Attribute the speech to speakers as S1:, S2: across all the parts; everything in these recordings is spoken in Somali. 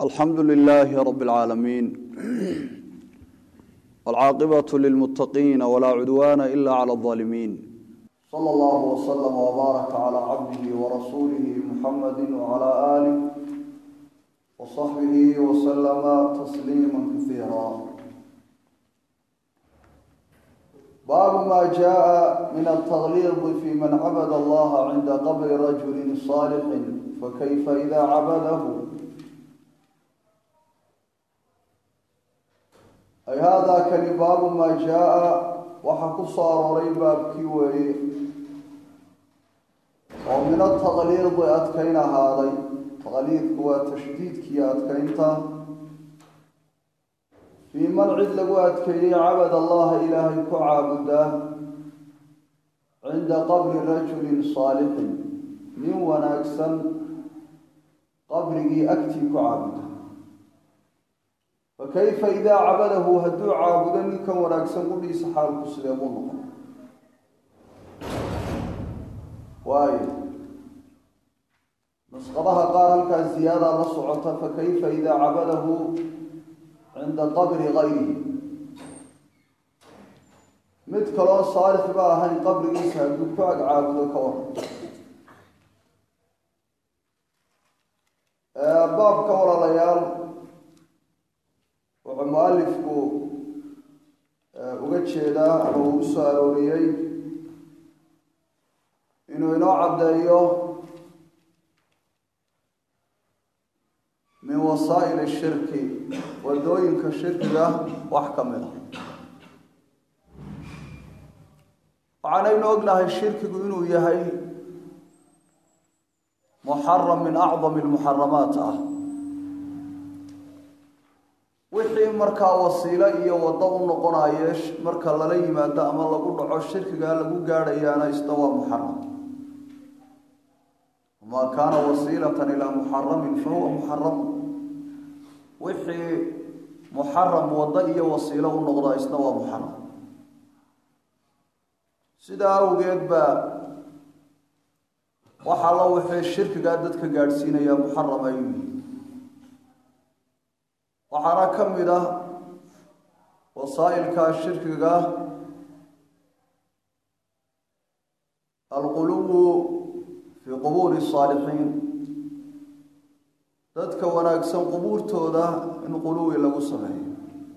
S1: alxamdu lilaahi rab اlcaalamiin wاlcaaqibaة lilmuttaqiina walaa cudwaana ila clى اظaalimiin slى اllah wslm wbaaraka clى cabdihi warasuulihi muxamadi wclى aalih wصaxbihi wslama tasliima kasiira baabu ma jaءa min altaqliidi fi man cabad allaha cinda qabri rajuli صaalixi fakayfa ida cabadahu ay haadaa kani baabu maa jaa-a waxaa ku soo arooray baabkii weeye oo min ataqliidi adkayn ahaaday taqliidku waa tashdiidkiiyo adkaynta fii man cid lagu adkeeyey cabad allaha ilaahay ku caabudaa cinda qabri rajulin saalixin nin wanaagsan qabrigii agtii ku caabuda fakayfa idaa cabadahu hadduu caabudo ninkan wanaagsan qudhiisa xaalku sidee buu noqon waayo nusqadaha qaar halkaas ziyaada la socota fakayfa idaa cabadahu cinda qabri gayrihi mid kaloo saalix ba ahayn qabrigiisa hadduu ku ag caabudo ka waran baabka walaalayaal wuxuu mu-alifku uga jeedaa ama uu u soo arooriyey inuu inoo caddeeyo min wasaa'il shirki wadooyinka shirkiga wax ka mid a waxaanaynu ognahay shirkigu inuu yahay muxaram min acdami lmuxaramaat ah wixii markaa wasiilo iyo waddo u noqonaye marka lala yimaado ama lagu dhaco shirkigaa lagu gaadhayaana isna waa muxaram wamaa kaana wasiilatan ilaa muxaramin fa huwa muxaram wixii muxaram waddo iyo wasiilo u noqdaa isna waa muxaram sidaa awgeed baa waxaa la wixii shirkigaa dadka gaadhsiinaya muxaram ay waxaana ka mid ah wasaa'ilka shirkiga alquluwu fii qubuuri saalixiin dadka wanaagsan qubuurtooda in quluwi lagu sameeyo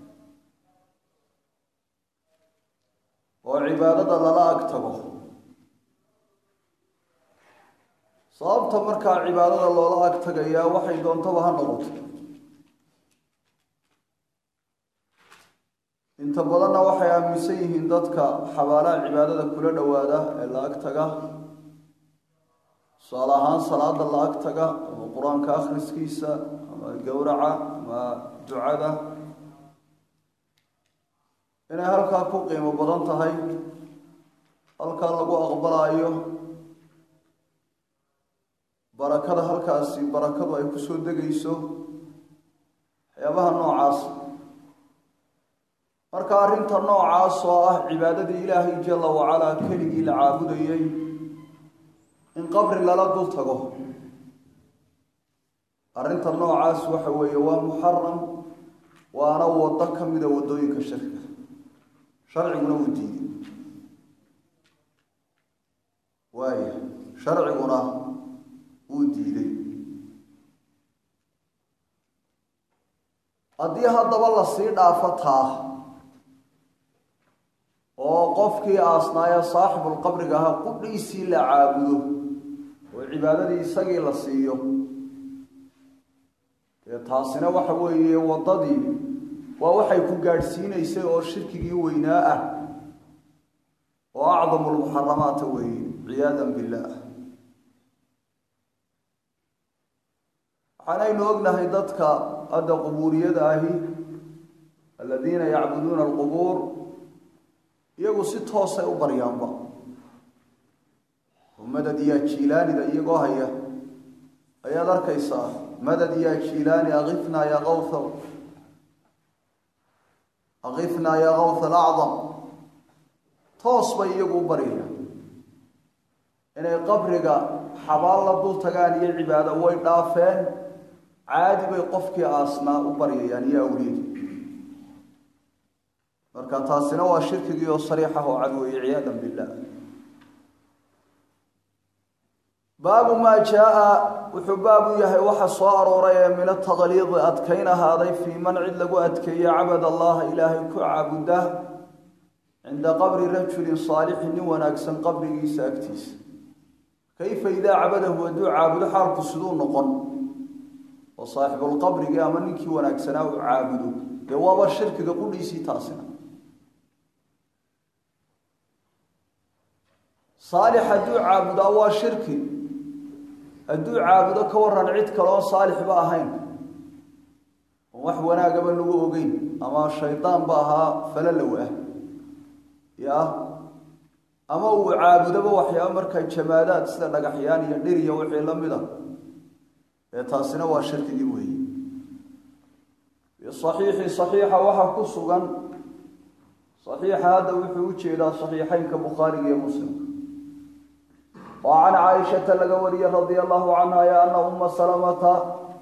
S1: oo cibaadada lala ag tago sababta markaa cibaadada loola ag tagayaa waxay doontaba ha noqoto inta badanna waxay aaminsan yihiin dadka xabaalaha cibaadada kula dhowaada ee la ag taga tusaale ahaan salaada la ag taga ama qur-aanka akhriskiisa ama gowraca ama ducada inay halkaa ku qiimo badan tahay halkaa lagu aqbalaayo barakada halkaasi barakadu ay kusoo degayso waxyaabaha noocaas marka arrinta noocaas oo ah cibaadadii ilaahay jalla wacalaa keligii la caabudayey in qabri lala dul tago arrinta noocaas waxa weeye waa muxaram waana waddo ka mida waddooyinka shirkiga sharciguna wuu diiday waaya sharciguna wuu diiday haddii haddaba lasii dhaafo taa oo qofkii aasnaaya saaxibulqabriga ahaa qudhiisii la caabudo oo cibaadadii isagii la siiyo dee taasina waxa weeye waddadii waa waxay ku gaadhsiinaysay oo shirkigii weynaa ah oo acdamu lmuxaramaata weeye ciyaadan billaah waxaanaynu ognahay dadka hadda qubuuriyada ahi aladiina yacbuduuna alqubuur iyagu si toosay u baryaanba madad yaa jiilaanida iyagoo haya ayaad arkaysaa madad yaa jiilaani akifnaa yaa kawha akifnaa yaa kawha alacdam toos bay iyagu u baryayaan inay qabriga xabaal la dul tagaan iyo cibaado way dhaafeen caadi bay qofkii aasnaa u baryayaan iyo awliyadii marka taasina waa shirkigii oo sariixah oo cad weeye ciyaadan billah baabu maa jaa wuxuu baab u yahay waxa soo arooray ee min ataqliidi adkayn ahaaday fii man cid lagu adkeeye cabad allaha ilaahay ku caabuda cinda qabri rajulin saalixin nin wanaagsan qabrigiisa agtiisa kayfa idaa cabadahu hadduu caabudo xaalku siduu noqon oo saaxibulqabrigii ama ninkii wanaagsanaa uu caabudo dee waaba shirkiga qudhiisii taasina saalix hadduu caabudaa waa shirki hadduu caabudo ka waran cid kaleoo saalixba ahayn oo wax wanaagaba lagu ogeyn ama shaydaan ba ahaa falalow ah ya ama uu caabudoba waxyaaba markaa jamaadaad sida dhagaxyaan iyo dhir iyo wixii la mid a ee taasina waa shirkigii weeye bisaxiixi saxiixa waxaa ku sugan saxiixa hadda wuxuu u jeedaa saxiixeynka bukhaariga iyo muslimka oo can caaishata laga wariyey radia allahu canha ya ana uma salamata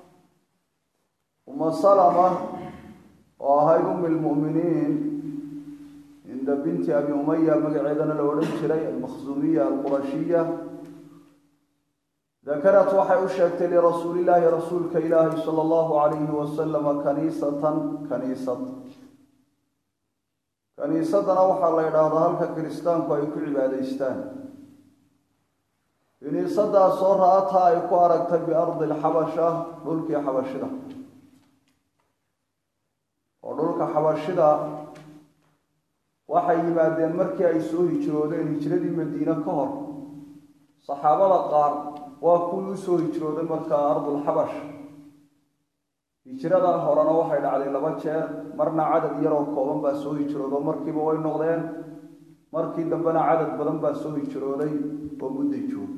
S1: uma salama oo ahayd umi lmu'miniin cinda binti abi umaya magaceedana la odhan jiray almakhsuumiya alqurashiya dakarat waxay u sheegtay lirasuulillaahi rasuulka ilaahi sala allahu calayhi wasalama kaniisatan kaniisad kaniisadana waxaa la yidhaahdaa halka kiristaanku ay ku cibaadaystaan kiniisadaasoo ra-ataa ay ku aragtay biardi alxabasha dhulkii xabashida oo dhulka xabashida waxay yimaadeen markii ay soo hijroodeen hijradii madiine ka hor saxaabada qaar waa kuwii usoo hijrooday markaa ardulxabash hijrada horena waxay dhacday laba jeer marna cadad yaroo kooban baa soo hijroodo markiiba way noqdeen markii dambena cadad badan baa soo hijrooday oo mudday joogay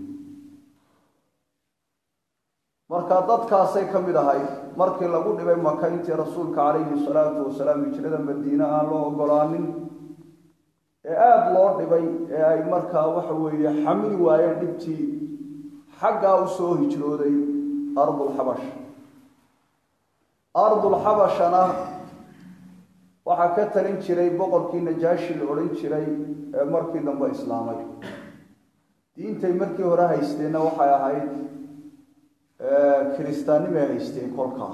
S1: marka dadkaasay ka mid ahayd markii lagu dhibay maka intii rasuulka calayhi salaatu wasalaam hijrada madiine aan loo ogolaanin ee aada loo dhibay ee ay markaa waxa weeye xamili waayeen dhibtii xaggaa u soo hijrooday ardulxabash ardulxabashana waxaa ka talin jiray boqorkii najaashi la odhan jiray ee markii dambe islaamay diintay markii hore haysteenna waxay ahayd kiristaannimay haysteen kolkaa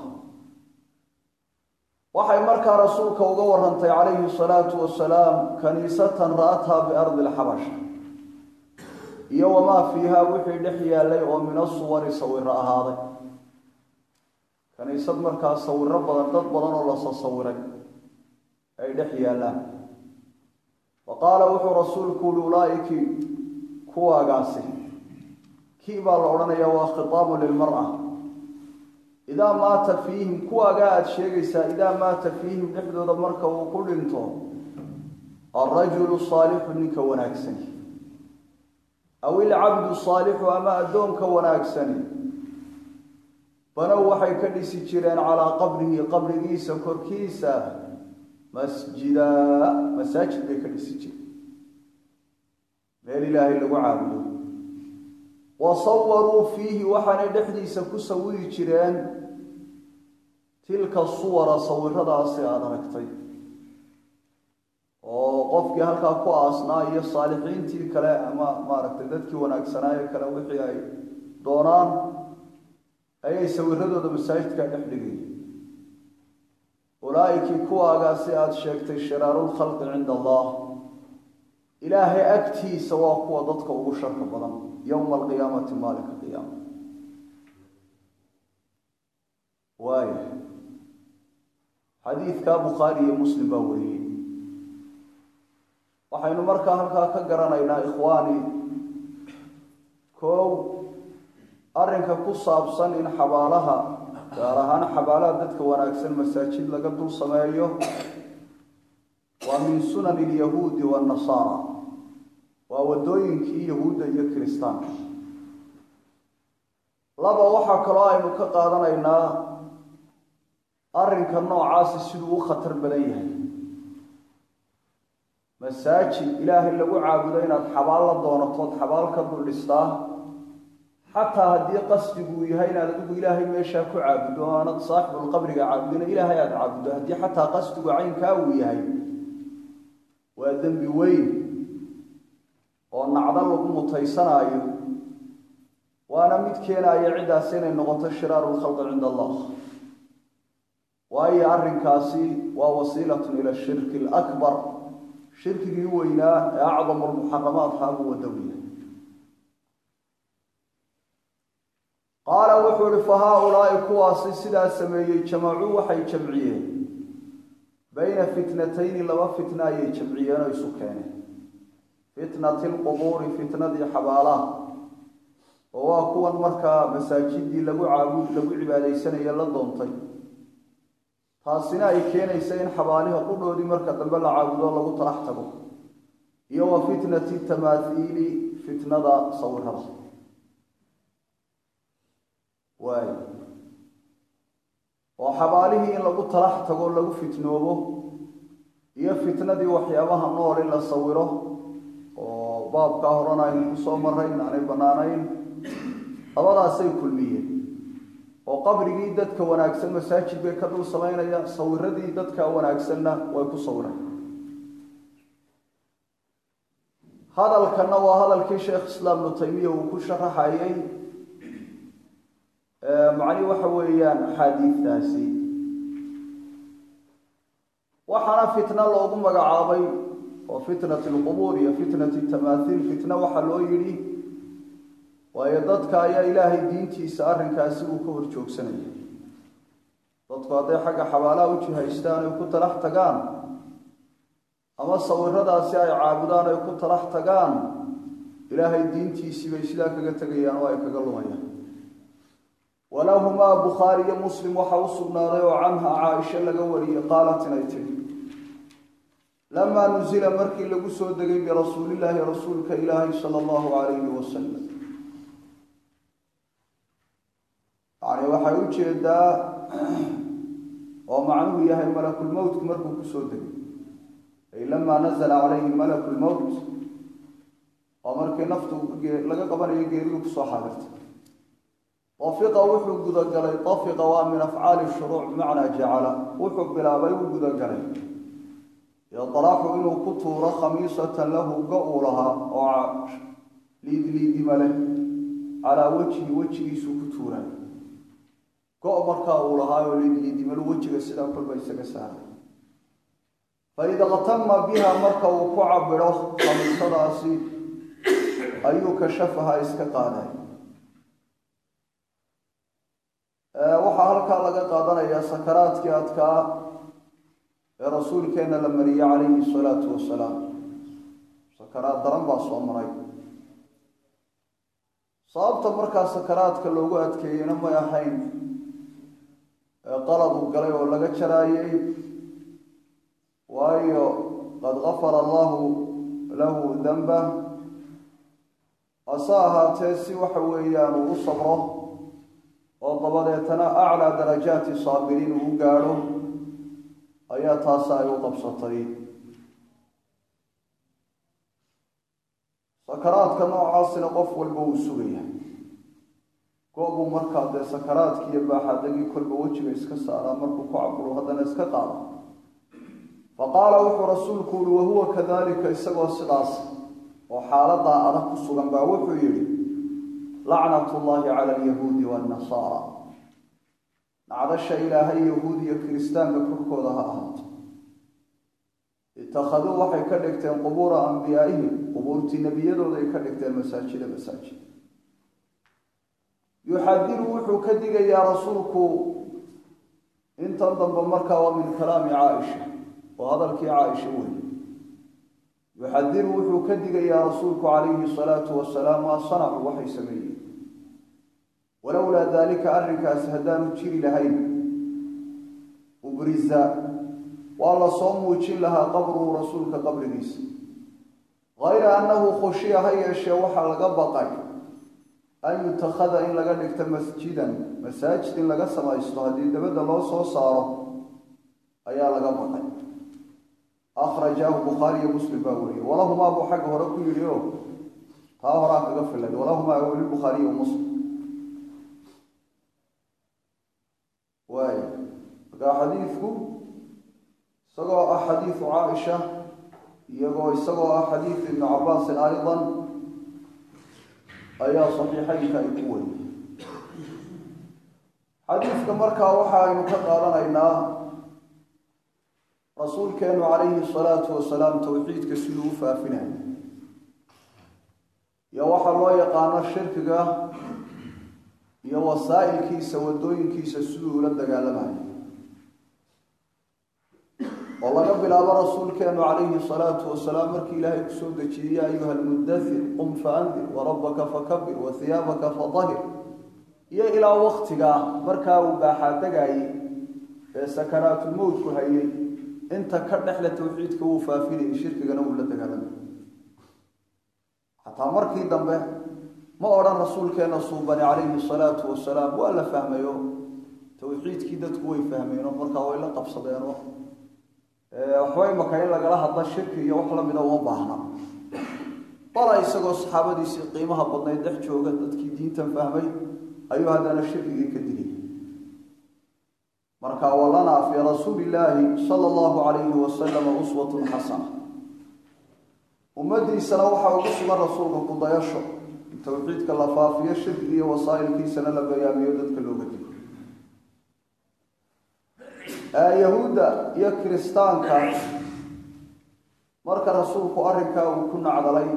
S1: waxay markaa rasuulka uga warantay calayhi salaatu wasalaam kaniisatan ra'athaa biardi alxabasha iyo wamaa fiiha wixii dhex yaallay oo min asuwari sawiro ahaaday kaniisad markaa sawiro badan dad badan oo la sasawiray ay dhex yaallaan wa qaala wuxuu rasuulku uli ulaaiki kuwaagaasi kii baa la odhanayaa waa khitaabu lilmara idaa maata fiihim kuwaagaa aada sheegaysaa idaa maata fiihim dhexdooda marka uu ku dhinto alrajulu saalixu ninka wanaagsani aw ilcabdu saalixu ama addoonka wanaagsani banow waxay ka dhisi jireen calaa qabrihi qabrigiisa korkiisa masjida masaajid bay ka dhisi jireen meel ilaahay lagu caabudo wa sawaruu fiihi waxaanay dhexdiisa ku sawiri jireen tilka suwara sawiradaasi aada aragtay oo qofkii halkaa ku aasnaa iyo saalixiintii kale ama maaragtay dadkii wanaagsanaaye kale wixii ay doonaan ayay sawiradooda masaajidka dhex dhigay ulaaikii kuwaagaasi aada sheegtay shiraarulkhalqi cinda allah ilaahay agtiisa waa kuwa dadka ugu sharka badan yowma alqiyaamati maalinka qiyaama waaya xadiidkaa bukhaari iyo muslim baa wariyey waxaynu markaa halkaa ka garanaynaa ikhwaani koow arrinka ku saabsan in xabaalaha gaar ahaan xabaalaha dadka wanaagsan masaajid laga dul sameeyo waa min sunani alyahuudi waannasaara waa waddooyinkii yahuudda iyo kiristaanka laba waxaa kaloo aynu ka qaadanaynaa arrinka noocaasi siduu u khatar badan yahay masaajid ilaahay lagu caabudo inaad xabaal la doonatood xabaal ka dul dhistaa xataa haddii qasdiguu yahay inaad adigu ilaahay meeshaa ku caabudo o aanad saaxibulqabriga caabudina ilaahay aada caabuddo haddii xataa qasdigu caynkaa uu yahay waa dembi weyn oo nacdo lagu mutaysanaayo waana mid keenaya ciddaas inay noqoto shiraaru lkhalqi cinda allah waayo arrinkaasi waa wasiilatun ila shirki alakbar shirkigii weynaa ee acdamu lmuxaramaatkaa buu wadowya qaala wuxuu ihi fa haa-ulaa'i kuwaasi sidaa sameeyey jamacuu waxay jamciyeen bayna fitnatayni laba fitna ayay jamciyeen oo isu keeneen fitnati lqubuuri fitnadii xabaalaha oo waa kuwan markaa masaajidii lagu caabud lagu cibaadaysanaye la doontay taasina ay keenaysa in xabaaliha qudhoodii marka dambe la caabudo lagu talax tago iyo wa fitnati tamaathiili fitnada sawirada waay oo xabaalihii in lagu talax tago lagu fitnoobo iyo fitnadii waxyaabaha nool in la sawiro oo baabkaa horena aynu kusoo marayn aanay bannaanayn labadaasay kulmiyeen oo qabrigii dadka wanaagsan masaajid bay ka dul samaynaya sawiradii dadka wanaagsanna way ku sawireen hadalkanna waa hadalkii sheekh islaam ibnu taymiya uu ku sharaxayay macnihi waxa weeyaan axaadiidtaasi waxaana fitna loogu magacaabay oo fitnati lqubuur iyo fitnati tamaathiil fitna waxaa loo yidhi waayo dadka ayaa ilaahay diintiisa arrinkaasi uu ka hor joogsanaya dadku hadday xagga xabaalaha u jihaystaan ay ku talax tagaan ama sawiradaasi ay caabudaan ay ku talax tagaan ilaahay diintiisii bay sidaa kaga tegayaan oo ay kaga lumayaan walahumaa bukhaari iyo muslim waxaa u sugnaaday oo canha caaisha laga wariyey qaalat inay tidhi lamaa nusila markii lagu soo degay birasuulillaahi rasuulka ilaahi sala allahu calayhi wasalam yani waxay u jeedaa oo macnuhu yahay malakulmowtku markuu kusoo degay ay lamaa nazala calayhi malaku lmowt oo markii naftu laga qabanayo geeridu kusoo xaadirtay dafiqa wuxuu gudagalay dafiqa waa min afcaali shuruuc bimacnaa jacala wuxuu bilaabay u gudagalay yadlaxu inuu ku tuuro khamiisatan lahu ga uu lahaa oo liidliidima leh calaa wejhi wejigiisuu ku tuuray go- markaa uu lahaa oo liidliidimalu wejiga sidaa kolba isaga saaray faida qtama biha marka uu ku cabiro khamiisadaasi ayuu kashafaha iska qaaday waxaa halkaa laga qaadanayaa sakaraadkii adkaa ee rasuulkeenna la mariyey calayhi salaatu wasalaam sakaraad daran baa soo maray sababta markaa sakaraadka loogu adkeeyeyna may ahayn qalad uu galay oo laga jaraayey waayo qad gafara allahu lahu danba hase ahaatee si waxa weeyaan uu u sabro oo dabadeetana aclaa darajaati saabiriin uu u gaadho ayaa taasi ay u qabsatay sakaraadka noocaasina qof walba wuu sugaya go-buu markaa dee sakaraadkii iyo baaxadagii kolba wejiga iska saaraa markuu ku caburo haddana iska qaado faqaala wuxuu rasuulku uhi wahuwa kadalika isagoo sidaas oo xaaladaa adag ku sugan baa wuxuu yidhi lacnat ullahi cala alyahuudi waannasaara nacdasha ilaahay yahuud iyo kiristaanka korkooda ha ahaato itakhaduu waxay ka dhigteen qubuura ambiyaaihim qubuurtii nebiyadooda ay ka dhigteen masaajida masaajid yuxadiru wuxuu ka digayaa rasuulku intan dambe markaa waa min kalaami caaisha oo hadalkii caaisha weeye yuxadiru wuxuu ka digayaa rasuulku calayhi salaatu wasalaam maa sanacu waxay sameeyeen walowlaa daalika arrinkaasi haddaanu jiri lahayn ubriza waa la soo muujin lahaa qabruhu rasuulka qabrigiisa hayra annahu khushiya ha yeeshee waxaa laga baqay an yutakhada in laga dhigto masjidan masaajid in laga samaysto haddii dabadda loo soo saaro ayaa laga baqay akhrajaahu bukhaari iyo muslim baa wariyey walahumaa buu xagga hore ku yidhi o taa horaa kaga filay walahumaa weli bukhaariy muslim xadiidku isagoo ah xadiidu caaisha iyagoo isagoo ah xadiidu ibni cabaasin aydan ayaa saxiixeynka ay ku wariyey xadiidka markaa waxa aynu ka qaadanaynaa rasuulkeenu calayhi salaatu wasalaam towxiidka siduu u faafinayo iyo waxaa loo yaqaano shirkiga iyo wasaa'ilkiisa waddooyinkiisa siduu ula dagaalamayo oo laga bilaabo rasuulkeenu calayhi salaatu wasalaam markii ilaahay kusoo dejiyey ya ayuha almudathir qum faandir warabbaka fakabir wa hiyaabaka fadahir iyo ilaa waktigaa markaa uu baaxaadegayey ee sakaraatulmowtku hayay inta ka dhexle towxiidka wuu faafinayay shirkigana wuu la dagaalamay xataa markii dambe ma odhan rasuulkeena suubani calayhi salaatu wasalaam waa la fahmayo towxiidkii dadku way fahmeenoo markaa way la qabsadeenoo waxba imaka in lagala hadla shirki iyo wax lamida uma baahna bala isagoo saxaabadiisii qiimaha badnayd dhex jooga dadkii diintan fahmay ayuu haddana shirkigii ka digay marka walanaa fii rasuuli illaahi sala allahu calayhi wasalama uswatun xasana ummadiisana waxaa ugu sugan rasuulka kudayasho in towxiidka la faafiyo shirki iyo wasaa'ilkiisana la bayaamiyo dadka looga digo yahuudda iyo kiristaanka marka rasuulku arrinkaa uu ku nacdalay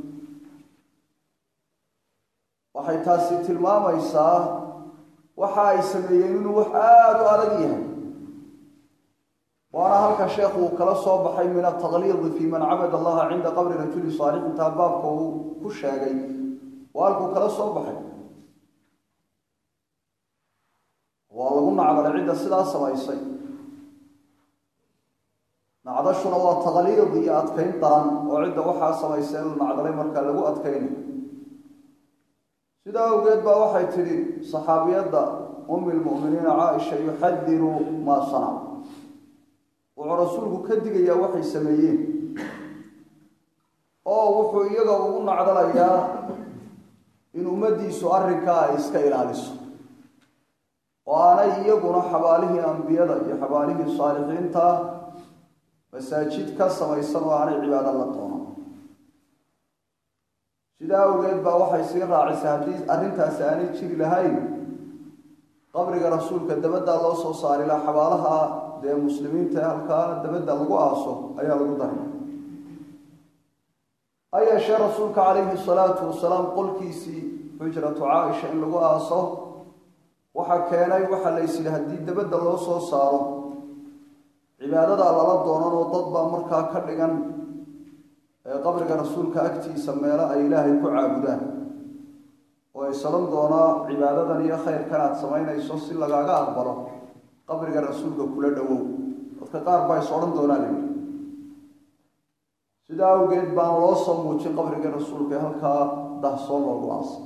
S1: waxay taasi tilmaamaysaa waxa ay sameeyeen inuu wax aada u adag yahay waana halka sheekhu uu kala soo baxay min ataqliidi fii man cabad allaha cinda qabri rajuli saalix intaa baabka uu ku sheegay waa halkuu kala soo baxay waa lagu nacdalay cidda sidaa samaysay nacdashuna waa taqliid iyo adkayn daran oo cidda waxaa samaysay in la nacdalay markaa lagu adkaynayo sidaa awgeed baa waxay tidhi saxaabiyadda ummi lmu'miniina caaisha yuxadiru maa sanac wuxuu rasuulku ka digayaa waxay sameeyeen oo wuxuu iyaga ugu nacdalayaa in ummaddiisu arrinkaa ay iska ilaaliso oo aanay iyaguna xabaalihii ambiyada iyo xabaalihii saalixiinta masaajid ka samaysan oo aanay cibaado la doonan sidaa awgeed baa waxay sii raacisay haddii arrintaasi aanay jiri lahayn qabriga rasuulka dabaddaa loo soo saari laha xabaalaha dee muslimiinta ee halkaa dabadda lagu aaso ayaa lagu daray ha yeeshee rasuulka calayhi salaatu wasalaam qolkiisii xujratu caaisha in lagu aaso waxaa keenay waxaa la ysidhi haddii dabadda loo soo saaro cibaadadaa lala doonan oo dad baa markaa ka dhigan qabriga rasuulka agtiisa meelo ay ilaahay ku caabudaan oo ay salan doonaa cibaadadan iyo khayrkan aad samaynayso si lagaaga aqbalo qabriga rasuulka kula dhowow dadka qaar baa is odhan doonaa layidhi sidaa awgeed baan loo soo muujin qabriga rasuulka ee halkaa dahsoon loogu aasay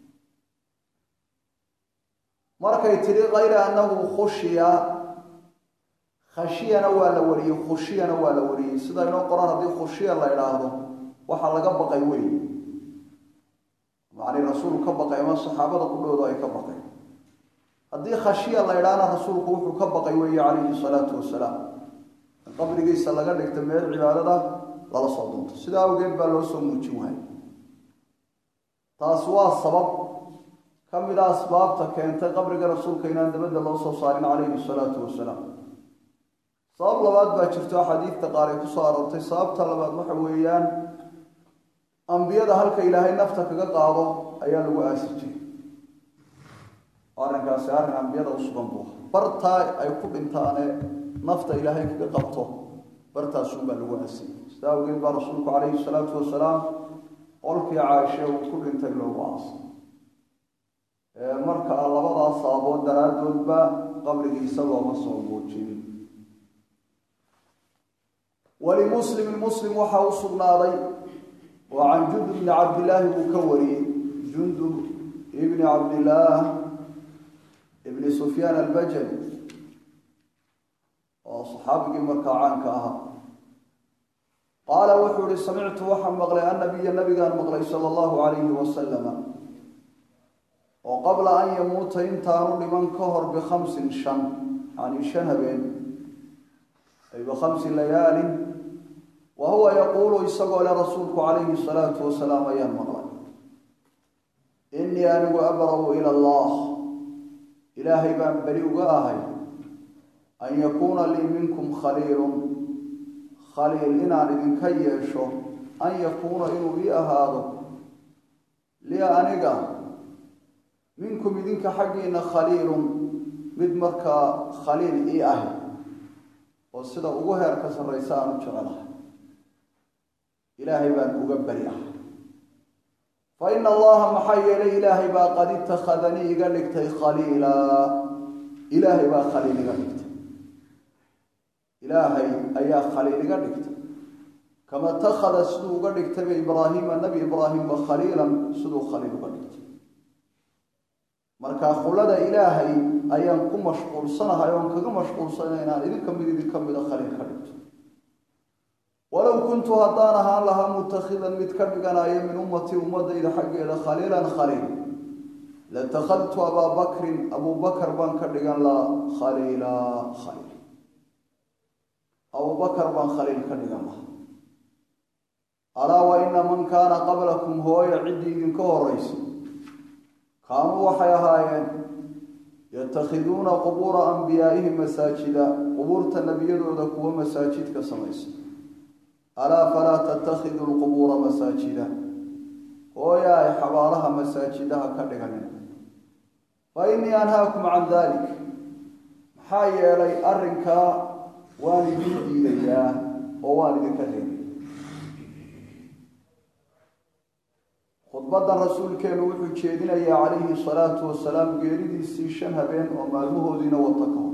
S1: markay tidhi kayra annahu khushiya khashiyana waa la wariyey khushiyana waa la wariyey sida inoo qoran haddii khushiya la idhaahdo waxaa laga baqay wey macnii rasuulku ka baqay ama saxaabada qudhoodu ay ka baqay haddii khashiya la idhaahna rasuulku wuxuu ka baqay weeye calayhi salaatu wasalaam in qabrigiisa laga dhigta meel cibaadada lala soo doonto sidaa awgeed baa loo soo muujin waayay taas waa sabab ka mid a asbaabta keentay qabriga rasuulka inaan dabadda loo soo saarin calayhi salaatu wasalaam sabab labaad baa jirto xadiidta qaar ay ku soo aroortay sababta labaad waxa weeyaan ambiyada halka ilaahay nafta kaga qaado ayaa lagu aasi jiray arrinkaasi arrin ambiyada u sugan buu bartaa ay ku dhintaane nafta ilaahay kaga qabto bartaasuunbaa lagu aasiyey sidaa awgeed baa rasuulku calayhi salaatu wasalaam qolkii caaishe uu ku dhintay loogu aasay marka labadaas sababood daraaddoodba qabrigiisa looma soo muujinin walimuslimin muslim waxaa u sugnaaday oo can jundub bni cabdillaahi buu ka wariyey jundub ibni cabdillaah ibni sufyaan albajali oo saxaabigii markaa caanka ahaa qaala wuxuu ihi samictu waxaan maqlay annabiya nabigaan maqlay sala allahu calayhi wasalama oo qabla an yamuuta intaanu dhiman ka hor bikhamsin shan yani shan habeen ay bikhamsi layaalin wa huwa yaquulu isagoo le rasuulku calayhi salaatu wasalaam ayaan maqlay innii anigu abra'u ila allah ilaahay baan beri uga ahay an yakuuna lii minkum khaliilun khaliil inaan idinka yeesho an yakuuna inuu ii ahaado lii aniga minkum idinka xaggiina khaliilun mid markaa khaliil ii ahi oo sida ugu heerka sarraysa aan u jecelahay ilaahay baan uga beri ah fa ina allaha maxaa yeelay ilaahay baa qad itakhadanii iga dhigtay khaliila ilaahay baa khaliil iga dhigtay ilaahay ayaa khaliil iga dhigtay kama itakhada siduu uga dhigtayba ibraahiima nebi ibraahimba khaliilan siduu khaliil uga dhigtay marka khulada ilaahay ayaan ku mashquulsanahay oon kaga mashquulsanay inaan idinka mid idinka mida khaliil ka dhigto walow kuntu haddaan ahaan lahaa mutakhidan mid ka dhiganayo min ummatii ummadayda xaggeeda khaliilan khaliil latakhadtu abaa bakrin abuu bakar baan ka dhigan lahaa khaliila khaliil abuu bakar baan khaliil ka dhigan lahaa alaa wa ina man kaana qablakum hooya ciddii idinka horaysa kaanuu waxay ahaayeen yatakhiduuna qubuura anbiyaa'ihim masaajida qubuurta nebiyadooda kuwa masaajidka samaysa alaa falaa tattakhidu lqubuura masaajida hooya ay xabaalaha masaajidaha ka dhiganin fa innii anhaakum can dalik maxaa yeelay arrinkaa waan idin diidayaa oo waan idinka reebay khudbadan rasuulkeenu wuxuu jeedinayaa calayhi salaatu wasalaam geeridiisii shan habeen oo maalmahoodiina wata ka hor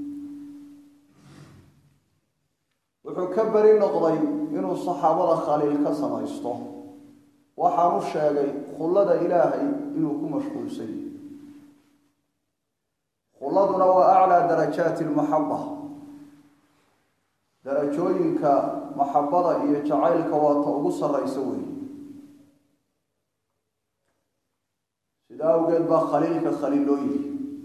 S1: wuxuu ka beri noqday inuu saxaabada khaliil ka samaysto waxaanu sheegay khullada ilaahay inuu ku mashquulsan yahy khulladuna waa aclaa darajaati lmaxaba darajooyinka maxabada iyo jacaylka waata ugu sarraysa weeye sidaa awgeed baa khaliilka khaliil loo yihi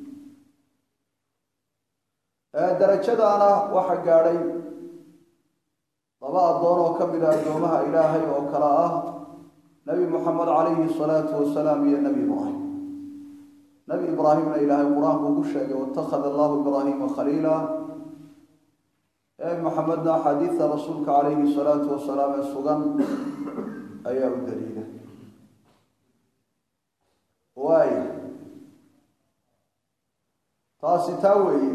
S1: darajadaana waxa gaadhay laba addoon oo ka mid a addoomaha ilaahay oo kale ah nebi moxamed calayhi salaatu wasalaam iyo nebi ibraahim nebi ibraahimna ilaahay qur-aanku ku sheegay watakhada allahu ibraahiima khaliila nebi moxamedna axaadiida rasuulka calayhi salaatu wasalaam ee sugan ayaa u daliila waaya taasi taa weeye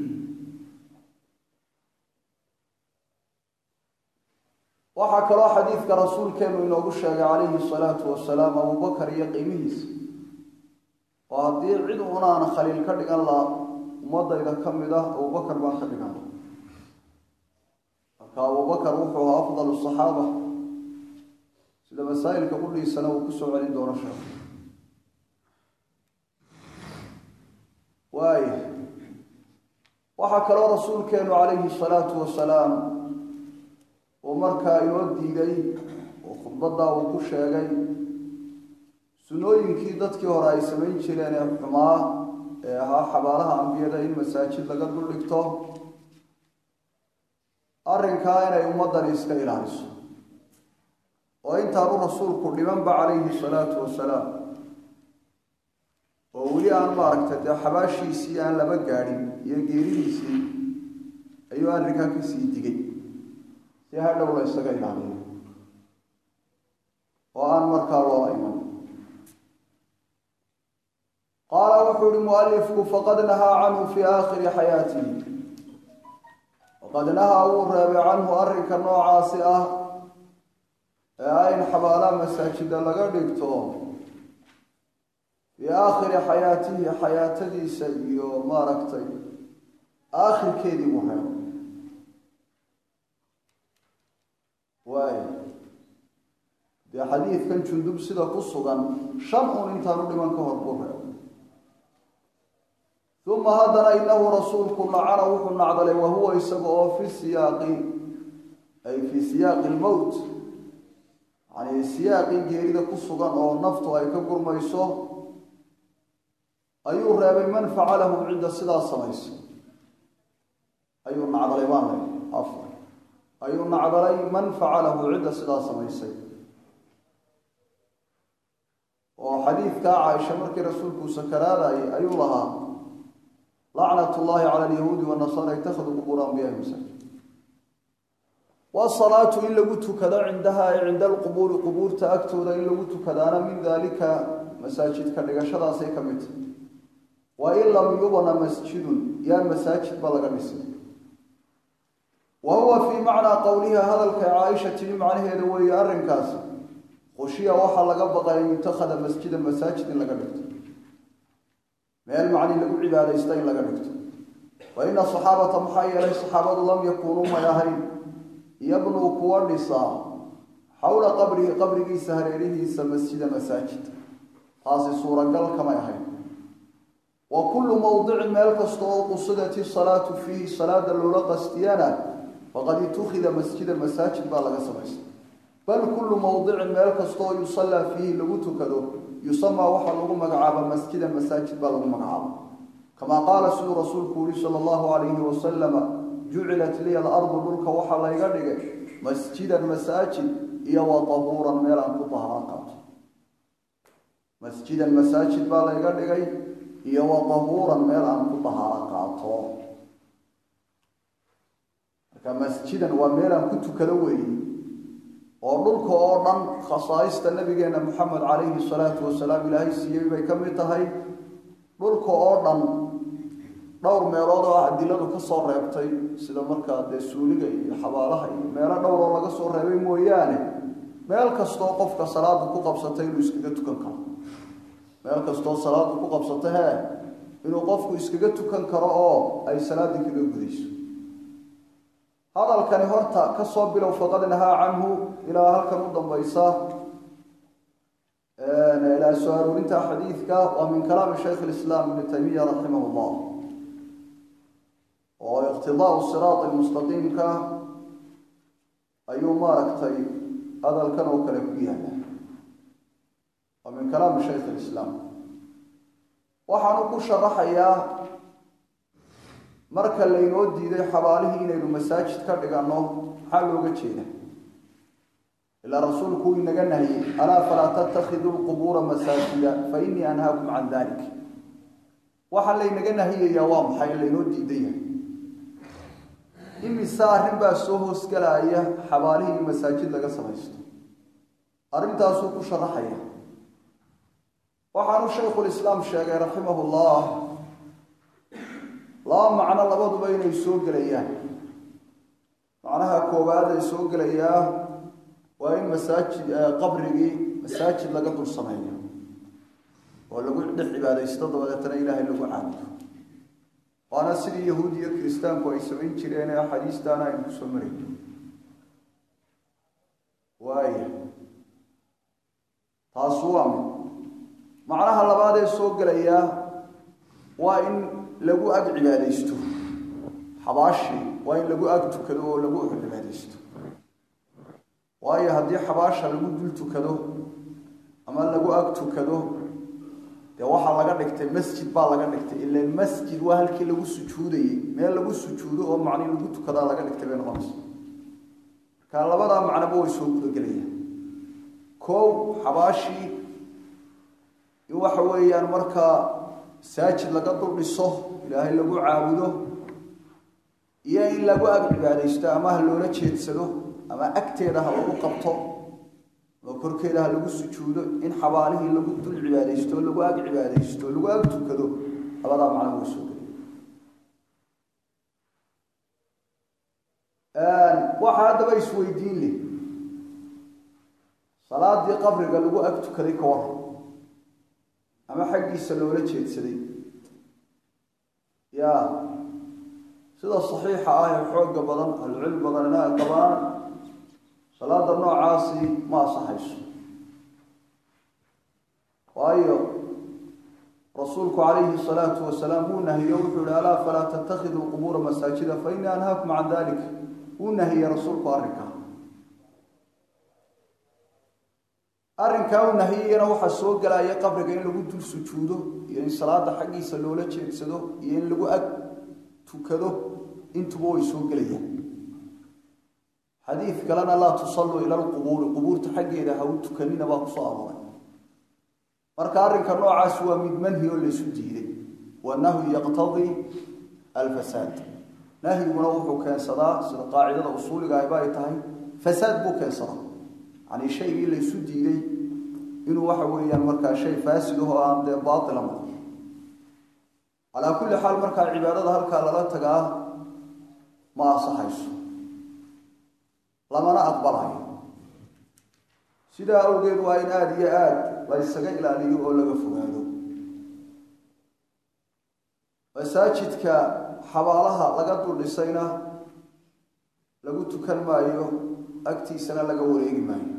S1: waxaa kaloo xadiidka rasuulkeenu inoogu sheegay calayhi salaatu wasalaam abubakar iyo qiimihiisa oo haddii cid unaan khaliil ka dhigan laha ummadayda ka mid ah abubakar baan ka dhigan laha marka abubakar wuxuu ahaa afdal saxaaba sida masaa'ilka qudhiisana uu kusoo celin doono sheekh waaya waxaa kaloo rasuulkeenu calayhi salaatu wasalaam uu markaa inoo diiday oo khudbaddaa uu ku sheegay sunooyinkii dadkii hore ay samayn jireen ee xumaa ee ahaa xabaalaha ambiyada in masaajid laga dul dhigto arrinkaa inay ummaddani iska ilaaliso oo intaanu rasuulku dhimanba calayhi salaatu wasalaam oo weli aan maaragtay dee xabaashiisii aan laba gaadhin iyo geeridiisii ayuu arrinkaa kasii digay si hadhow la ysaga ilaaliyo oo aan markaa loola iman qaala wuxuu uhi mualifku faqad nahaa canhu fii aakhiri xayaatihi faqad nahaa wuu reebay canhu arrinka noocaasi ah ee ah in xabaalaha masaajida laga dhigto fii aakhiri xayaatihi xayaatadiisa iyo maaragtay aakhirkeedii buu reebay waay dee xadiidkan jundub sida ku sugan shan uun intaanu dhiman ka hor buu reebay uma haddana inahu rasuulku nacana wuxuu nacdalay wahuwa isaga oo fi siyaaqi ay fii siyaaqi lmowt yani siyaaqii geerida ku sugan oo naftu ay ka gurmayso ayuu reebay man facalahu cidda sidaa samaysa ayuu nacdalay baan lay afar ayuu nacdalay man facalahu cidda sidaa samaysay oo xadiidkaa caaisha markii rasuulkuu sakaraadayay ayuu lahaa lacnat ullahi cala alyahuudi wanasara ittakhaduu qubuura anbiyahi masaajid wasalaatu in lagu tukado cindaha ay cinda alqubuuri qubuurta agtooda in lagu tukadaana min daalika masaajidka dhigashadaasay ka mid tahay wa in lam yubna masjidun yaan masaajid ba laga dhisay wa huwa fii macnaa qowliha hadalka caaisha timi macnaheeda weeye arrinkaasi khushiya waxaa laga baqay an yutakhada masjida masaajid in laga dhigto meel macni lagu cibaadaysta in laga dhigto wa ina saxaabata maxaa yeelay saxaabadu lam yakuunuu may ahayn yabnuu kuwa dhisaa xowla qabrihi qabrigiisa hareerihiisa masjida masaajid taasi suuragal kamay ahayn wa kullu mowdicin meel kasta oo qusidat isalaatu fiihi salaada loola qastiyana faqad itukhida masjida masaajid baa laga samaystay bal kullu mowdicin meel kasta oo yusallaa fiihi lagu tukado yusamaa waxaa lagu magacaaba masjidan masaajid baa lagu magacaaba kamaa qaala siduu rasuulku yihi sala allahu calayhi wasalama jucilat liya alardu dhulka waxaa layga dhigay masjidan masaajid iyo wa tahuuran meel aan ku tahaaro qaato masjidan masaajid baa layga dhigay iyo wa tahuuran meel aan ku tahaaro qaato marka masjidan waa meel aan ku tukado weeye oo dhulka oo dhan khasaaista nabigeena moxamed calayhi salaatu wasalaam ilaahay siiyey bay ka mid tahay dhulka oo dhan dhowr meelood oo ah adiladu ka soo reebtay sida markaa dee suuliga iyo xabaalaha iyo meelo dhowr oo laga soo reebay mooyaane meel kastoo qofka salaada ku qabsata inuu iskaga tukan karo meel kastoo salaada ku qabsata hee inuu qofku iskaga tukan karo oo ay salaadii kaga gudayso hadalkani horta ka soo bilow faqad nahaa canhu ilaa halkan u dambaysa ilaa soo aroorinta xadiidka waa min kalaami shaykh lislaam ibni taymiya raximah llah oo iqtidaau siraat mustaqiimka ayuu maaragtay hadalkan oo kale ku yaala waa min kalaami shaykh lislaam waxaanu ku sharaxayaa marka laynoo diiday xabaalihii inaynu masaajid ka dhiganno maxaa looga jeeda ilaa rasuulku uu inaga nahiyey alaa falaa tattakhiduu lqubuura masaajida fa innii anhaakum can dalik waxaa laynaga nahiyayaa waa maxay laynoo diidan yahay imise arrin baa soo hoosgelaya xabaalihii in masaajid laga samaysto arrintaasuu ku sharaxaya waxaanu shaykhulislaam sheegay raximah llah laba macno labaduba inay soo gelayaan macnaha koowaad ay soo gelayaa waa in masaajid qabrigii masaajid laga dul sameeyo oo lagu dhex cibaadaysto dabadeetana ilaahay lagu caabudo waana sidii yahuud iyo kiristaanku ay samayn jireen ee axaadiistaana aynu ku soo marayno waaya taasu waa mid macnaha labaad ee soo gelayaa waa in lagu ag cibaadaysto xabaashii waa in lagu ag tukado oo lagu cibaadaysto waayo haddii xabaasha lagu dul tukado ama lagu ag tukado dee waxaa laga dhigtay masjid baa laga dhigtay ila masjid waa halkii lagu sujuudayey meel lagu sujuudo oo macnii lagu tukadaa laga dhigtay bay noqonaysa marka labadaa macnoba way soo gudagelayaan kow xabaashii in waxa weeyaan markaa masaajid laga dul dhiso ilaahay lagu caabudo iyo in lagu ag cibaadaysto ama ha loola jeedsado ama agteeda ha lagu qabto oo korkeeda ha lagu sujuudo in xabaalihii lagu dul cibaadaysto lagu ag cibaadaysto lagu ag tukado labadaa macno way soo geli waxaa haddaba isweydiin leh salaadii qabriga lagu ag tukaday ka waran ama xaggiisa loola jeedsaday ya sida saxiixa ah ee xooga badan ahlucilmi badanina ay qabaan salaada noocaasi ma asaxayso waayo rasuulku calayhi salaatu wasalaam wuu nahiyo wuxuu yihi alaa falaa tattakhiduu qubuura masaajida fa innii anhaakum can dalik wuu nahiyey rasuulku arrinkaa arrinkaa uu nahiyeyana waxaa soo gelaya qabriga in lagu dul sujuudo iyo in salaada xaggiisa loola jeedsado iyo in lagu ag tukado intuba way soo gelayaan xadiid kalena laa tusalluu ila lqubuuri qubuurta xaggeeda ha u tukanina baa kusoo arooray marka arrinka noocaas waa mid manhi oo laysu diiday wanahyu yaqtadii alfasaad nahyiguna wuxuu keensadaa sida qaacidada usuuliga ayba ay tahay fasaad buu keensadaa yacanii shaygii laysu diiday inuu waxa weeyaan markaa shay faasid ahoo aan dee baatila noqon calaa kulli xaal markaa cibaadada halkaa lala tagaa ma ansaxayso lamana aqbalayo sidaa awgeed waa in aada iyo aada la ysaga ilaaliyo oo laga fogaado masaajidka xabaalaha laga dul dhisayna lagu tukan maayo agtiisana laga wareegi maayo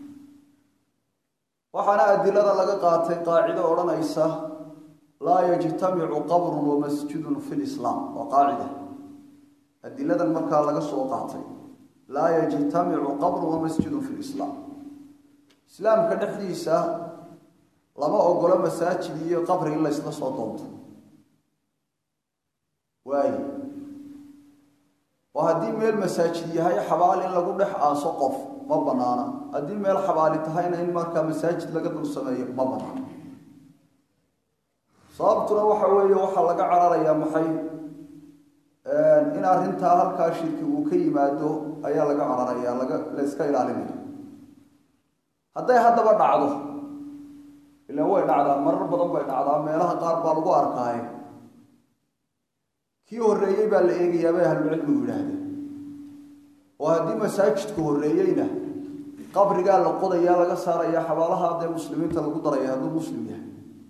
S1: waxaana adilada laga qaatay qaacido odhanaysa laa yajtamicu qabrun wa masjidun fi lislaam waa qaacida adiladan markaa laga soo qaatay laa yajtamicu qabrun wa masjidun fi lislaam islaamka dhexdiisa lama ogolo masaajid iyo qabri in laysla soo doonto waayo oo haddii meel masaajid yahay xabaal in lagu dhex aaso qof ma banaana haddii meel xabaali tahayna in markaa masaajid laga dul sameeyo ma banaana sababtuna waxa weeye waxaa laga cararayaa maxay in arrintaa halkaa shirki uu ka yimaado ayaa laga cararaya laga la yska ilaalinaya hadday haddaba dhacdo ilaan way dhacdaa marar badan bay dhacdaa meelaha qaar baa lagu arkaaye kii horreeyey baa la eegayaa bay ahlucilmigu yidhaahdeen oo haddii masaajidku horreeyeyna qabrigaa la qodayaa laga saaraya xabaalaha dee muslimiinta lagu daraya hadduu muslim yahay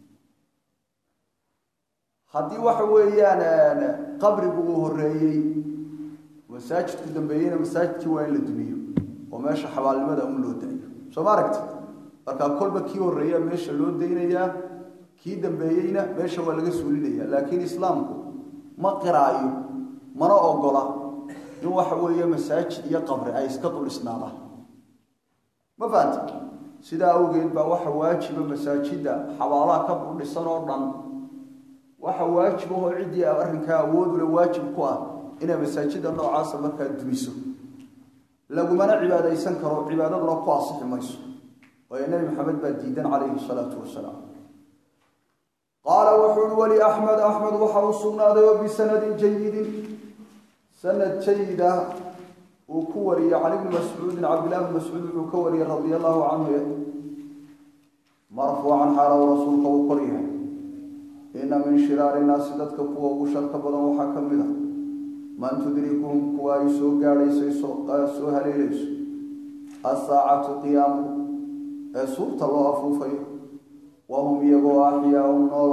S1: haddii waxa weeyaan qabrigu uu horreeyey masaajidku dambeeyeyna masaajidkii waa in la dumiyo oo meesha xabaalnimada un loo daayo soo ma aragti markaa kolba kii horreeya meesha loo daynayaa kii dambeeyeyna meesha waa laga suulinaya laakiin islaamku ma qiraayo mana ogola in waxa weeye masaajid iyo qabri ay iska dul isnaadaan ma fahamti sidaa awgeed baa waxa waajiba masaajidda xabaalaha ka dul dhisan oo dhan waxa waajib ahoo ciddii arrinkaa awoodule waajib ku ah inay masaajidda noocaasa markaa dumiso lagumana cibaadaysan karo cibaadaduna ku asixi mayso waayo nebi maxamed baa diidan calayhi salaatu wasalaam qaala wuxuu uhi weli axmed axmed waxa uu sugnaaday oo bisanadin jayidin sanad jayida uu ku wariyey can ibni mascuudin cabdillahi bni mascuud wuxuu ka wariyey radia allahu canhu marfuucan xaala uu rasuulka uu kor yahay ina min shiraari nnaasi dadka kuwa ugu sharka badan waxaa ka mid a man tudrikuhum kuwa ay soo gaadhaysay soo haleelayso asaacatu qiyaamu ee suurta loo afuufayo wahum iyagoo axyaaun nool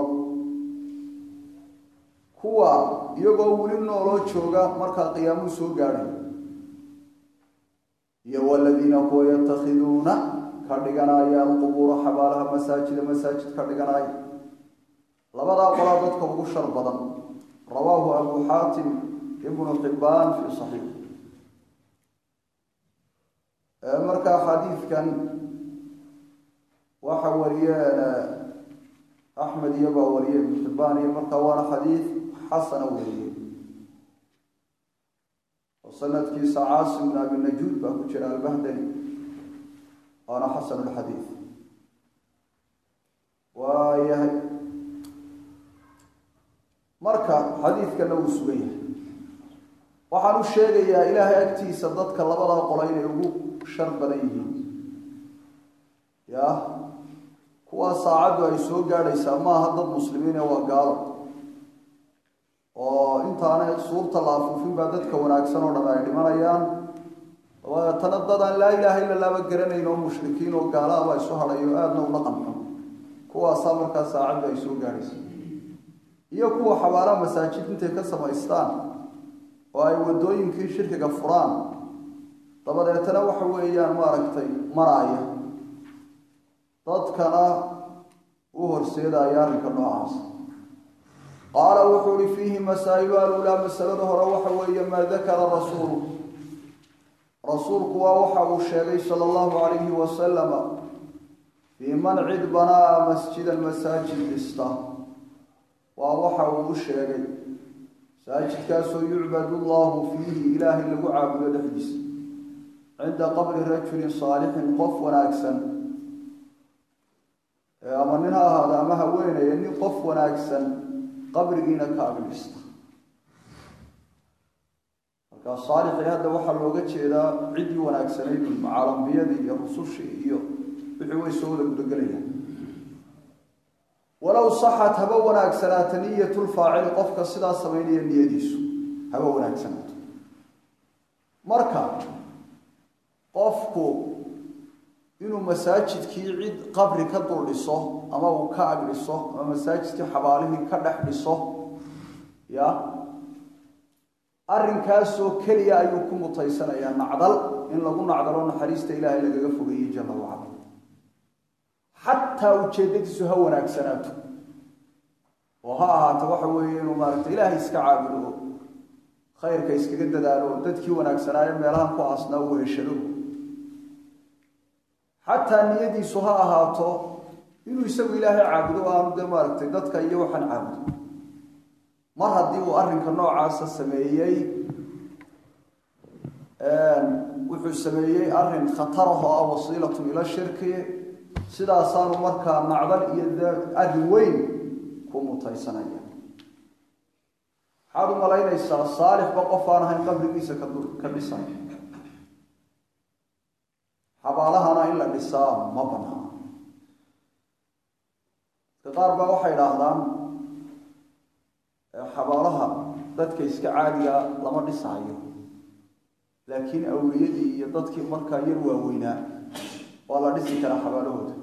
S1: kuwa iyagoo weli nooloo jooga markaa qiyaamuhu soo gaadhay iyo waladiina kuwa yatakhiduuna ka dhiganaya alqubuura xabaalaha masaajida masaajid ka dhiganaya labadaa qolaa dadka ugu shar badan rawaahu abu xaatim ibnu xibbaan fii saxiix markaa xadiidkan waxa wariyeen axmed iyo baa wariyey ibnu xibbaan iyo markaa waana xadiid xasana wariyey oo sanadkiisa caasim bn abi najuud baa ku jira albahdani waana xasan lxadiid waayahay marka xadiidkana wuu sugan yahay waxaan u sheegayaa ilaahay agtiisa dadka labadaa qola inay ugu shar badan yihiin ya kuwaa saacaddu ay soo gaadhaysaa maaha dad muslimiine waa gaalo oo intaana suurta la afuufin baa dadka wanaagsan oo dham ay dhimanayaan dabeetana dad aan laa ilaaha illa laaba garanayn oo mushrikiin oo gaalaaba isu hadhayo aadna ula qanxo kuwaasaa markaa saacaddu ay soo gaadhaysaa iyo kuwa xabaalaha masaajid intay ka samaystaan oo ay waddooyinkii shirkiga furaan dabadeetana waxa weeyaan maaragtay maraaya dadkana u horseedaya arrinka noocaas qaala wuxuu uhi fiihi masaa'ilu alulaa masalada hore waxa weeye maa dakara rasuulu rasuulku waa waxa uu sheegay sala allahu calayhi wasalama fii man cid banaa masjidan masaajid dhista waa waxa uu u sheegay masaajidkaasoo yucbadu llahu fiihi ilaahay lagu caabudo dhexdiisa cinda qabri rajulin saalixin qof wanaagsan ama nin ha ahaado ama haweenaya nin qof wanaagsan qabrigiina ka agdhista markaa saalixii hadda waxaa looga jeedaa ciddii wanaagsanayd macaalambiyadii iyo rusushii iyo wixii way soo wada gudagelayaan walow saxat haba wanaagsanaata niyatulfaacili qofka sidaa samaynaya niyadiisu haba wanaagsanaato marka qofku inuu masaajidkii cid qabri ka dul dhiso ama uu ka ag dhiso ama masaajidkii xabaalihii ka dhex dhiso ya arrinkaasoo keliya ayuu ku mutaysanayaa nacdal in lagu nacdalo naxariista ilaahay lagaga fogeeyey jalla wacala xataa ujeeddadiisu ha wanaagsanaato oo ha ahaato waxa weeye inuu maaragtay ilaahay iska caabudo oo khayrka iskaga dadaalo oo dadkii wanaagsanaayo meelahan ku aasnaa uu heshado xataa niyadiisu ha ahaato inuu isagu ilaahay caabudo aanu dee maaragtay dadka iyo waxaan caabudo mar haddii uu arrinka noocaasa sameeyey wuxuu sameeyey arrin khatarah oo ah wasiilatun ila shirki sidaasaanu markaa nacdal iyo arrin weyn ku mutaysanaya maxaad u malaynaysaa saalixba qof aan ahayn qabrigiisa ka dhisay xabaalahana in la dhisaa ma banaana dadka qaar baa waxay idhaahdaan xabaalaha dadka iska caadiga lama dhisaayo laakiin awliyadii iyo dadkii markaa yar waaweynaa waa la dhisi karaa xabaalahooda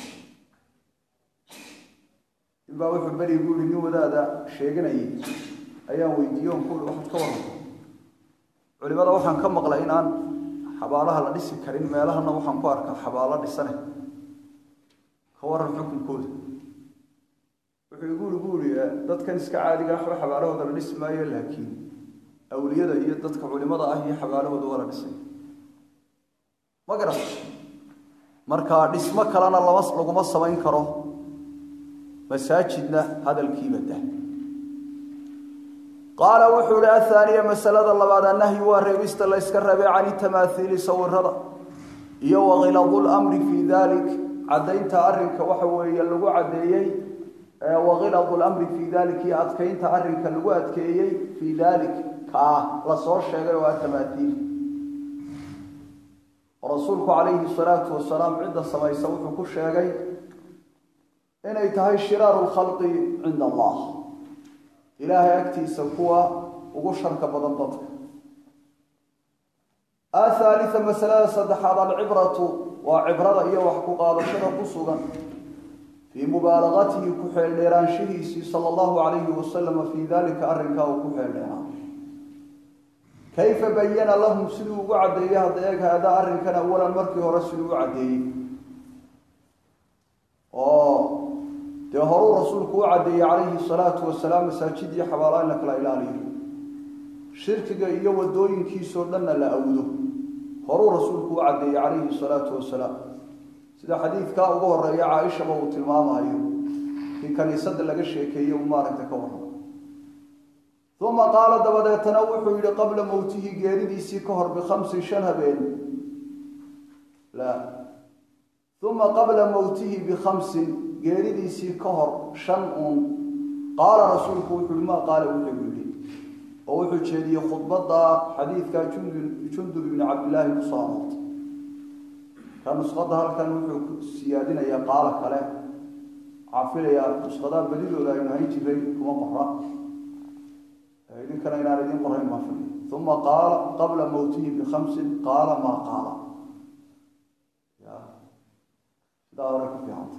S1: ninbaa wuxuu beri gu yihi nin wadaada sheeganayay ayaan weydiiye on kuui waxaad ka warranta culimada waxaan ka maqlay in aan xabaalaha la dhisi karin meelahana waxaan ku arkaa xabaalo dhisane ka waran xukunkooda wuxuu igu iri gu iri dadkan iska caadiga waxba xabaalahooda la dhisi maayo laakiin awliyada iyo dadka culimada ah iyo xabaalahooda waa la dhisay ma garat marka dhismo kalena lama laguma samayn karo masaajidna hadalkiiba dah qaala wuxuu ihi athaaniya masalada labaad annahyi waa reebista la yska reebay can itamaathiili sawirada iyo wakiladu lmri fii dalik caddaynta arrinka waxa weeye lagu caddeeyey wakiladu lamri fii dalik iyo adkaynta arrinka lagu adkeeyey fii dalik kaa la soo sheegay oo ah tamaathiil rasuulku calayhi salaatu wasalaam cidda samaysa wuxuu ku sheegay inay tahay shiraaru lkhalqi cinda allah ilaahay agtiisa kuwa ugu sharka badan dadka athaalita masalada saddexaad alcibratu waa cibrada iyo wax ku qaadashada ku sugan fii mubaalagatihi ku xeeldheeraanshihiisii sala allahu calayhi wasalama fii dalika arrinkaa uu ku xeeldheeraa kayfa bayana lahum siduu ugu caddeeyey hadda eeg haadaa arrinkan awalan markii hore siduu u caddeeyey oo dee horuu rasuulku u caddeeyey calayhi salaatu wasalaam masaajid iyo xabaala in la kala ilaaliyo shirkiga iyo wadooyinkiisoo dhanna la awdo horuu rasuulku u caddeeyey calayhi salaatu wasalaam sida xadiidkaa ugu horeeya caaishaba uu tilmaamayo kii kaniisada laga sheekeeyey uu maaragta ka warramo uma qaala dabadeetana wuxuu yihi qabla mowtihi geeridiisii ka hor bikhamsin shan habeen la uma qabla mowtihi bikhamsin geeridiisii ka hor shan uun qaala rasuulku wuxuu yihi maa qaala wuxuu yidhi oo wuxuu jeediyey khudbadda xadiidka jundub ibni cabdillaahi kusoo aroortay ka nusqada halkan wuxuu siyaadinayaa qaalo kale cafilayaa nusqadaha badidooda aynu hayn jiray kuma qora idinkana inaan idin qorayn baan fili uma qaala qabla mowtihi bikhamsin qaala maa qaala ya sidaa hore ku fiicanta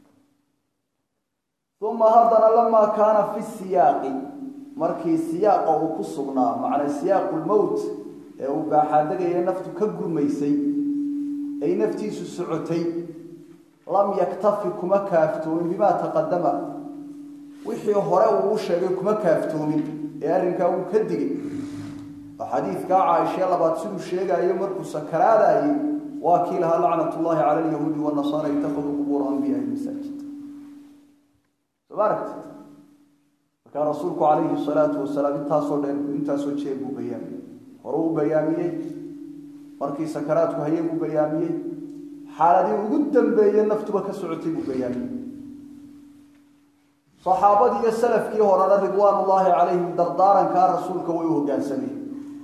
S1: uma haddana lamaa kaana fi siyaaqi markii siyaaqa uu ku sugnaa macnaa siyaaqu lmowt ee uu baaxaadegaya naftu ka gurmaysay ay naftiisu socotay lam yaktafi kuma kaaftoomin bimaa taqadama wixii hore uu u sheegay kuma kaaftoomin ee arrinkaa wuu ka digay oo xadiidkaa caaishee labaad siduu sheegaayo markuu sakaraadayay waa kii lahaa lacnat ullahi cala alyahuudi wanasaara itakaduu qubuura anbiyaai masaajid soo ma aragtid markaa rasuulku calayhi salaatu wasalaam intaasoo dheer intaasoo jeer buu bayaamiyey hore u bayaamiyey markii sakaraadku haye buu bayaamiyey xaaladii ugu dambeeye naftuba ka socotay buu bayaamiyey saxaabadii iyo salafkii horena ridwaanullaahi calayhim dardaarankaa rasuulka way u hoggaansameen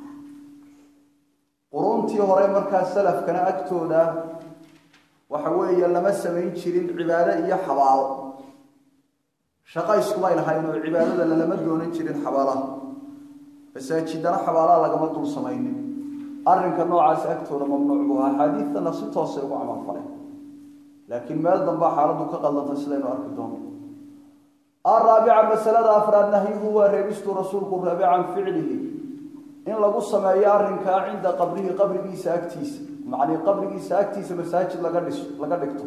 S1: quruntii hore markaa salafkana agtooda waxa weeye lama samayn jirin cibaado iyo xabaalo shaqo iskumay lahayn oo cibaadada lalama doonan jirin xabaalaha masaajidana xabaalaha lagama dul samaynin arrinka noocaas agtooda mamnuuc buu ahaa axaadiidtana si toosay ugu camal faleen laakiin meel dambaa xaaladdu ka qaldantay sidaynu arki doono araabica masalada afraad nahyuhu waa reebistuu rasuulku reebe can ficlihi in lagu sameeyo arrinkaa cinda qabrihi qabrigiisa agtiisa macnii qabrigiisa agtiisa masaajid laga dhis laga dhigto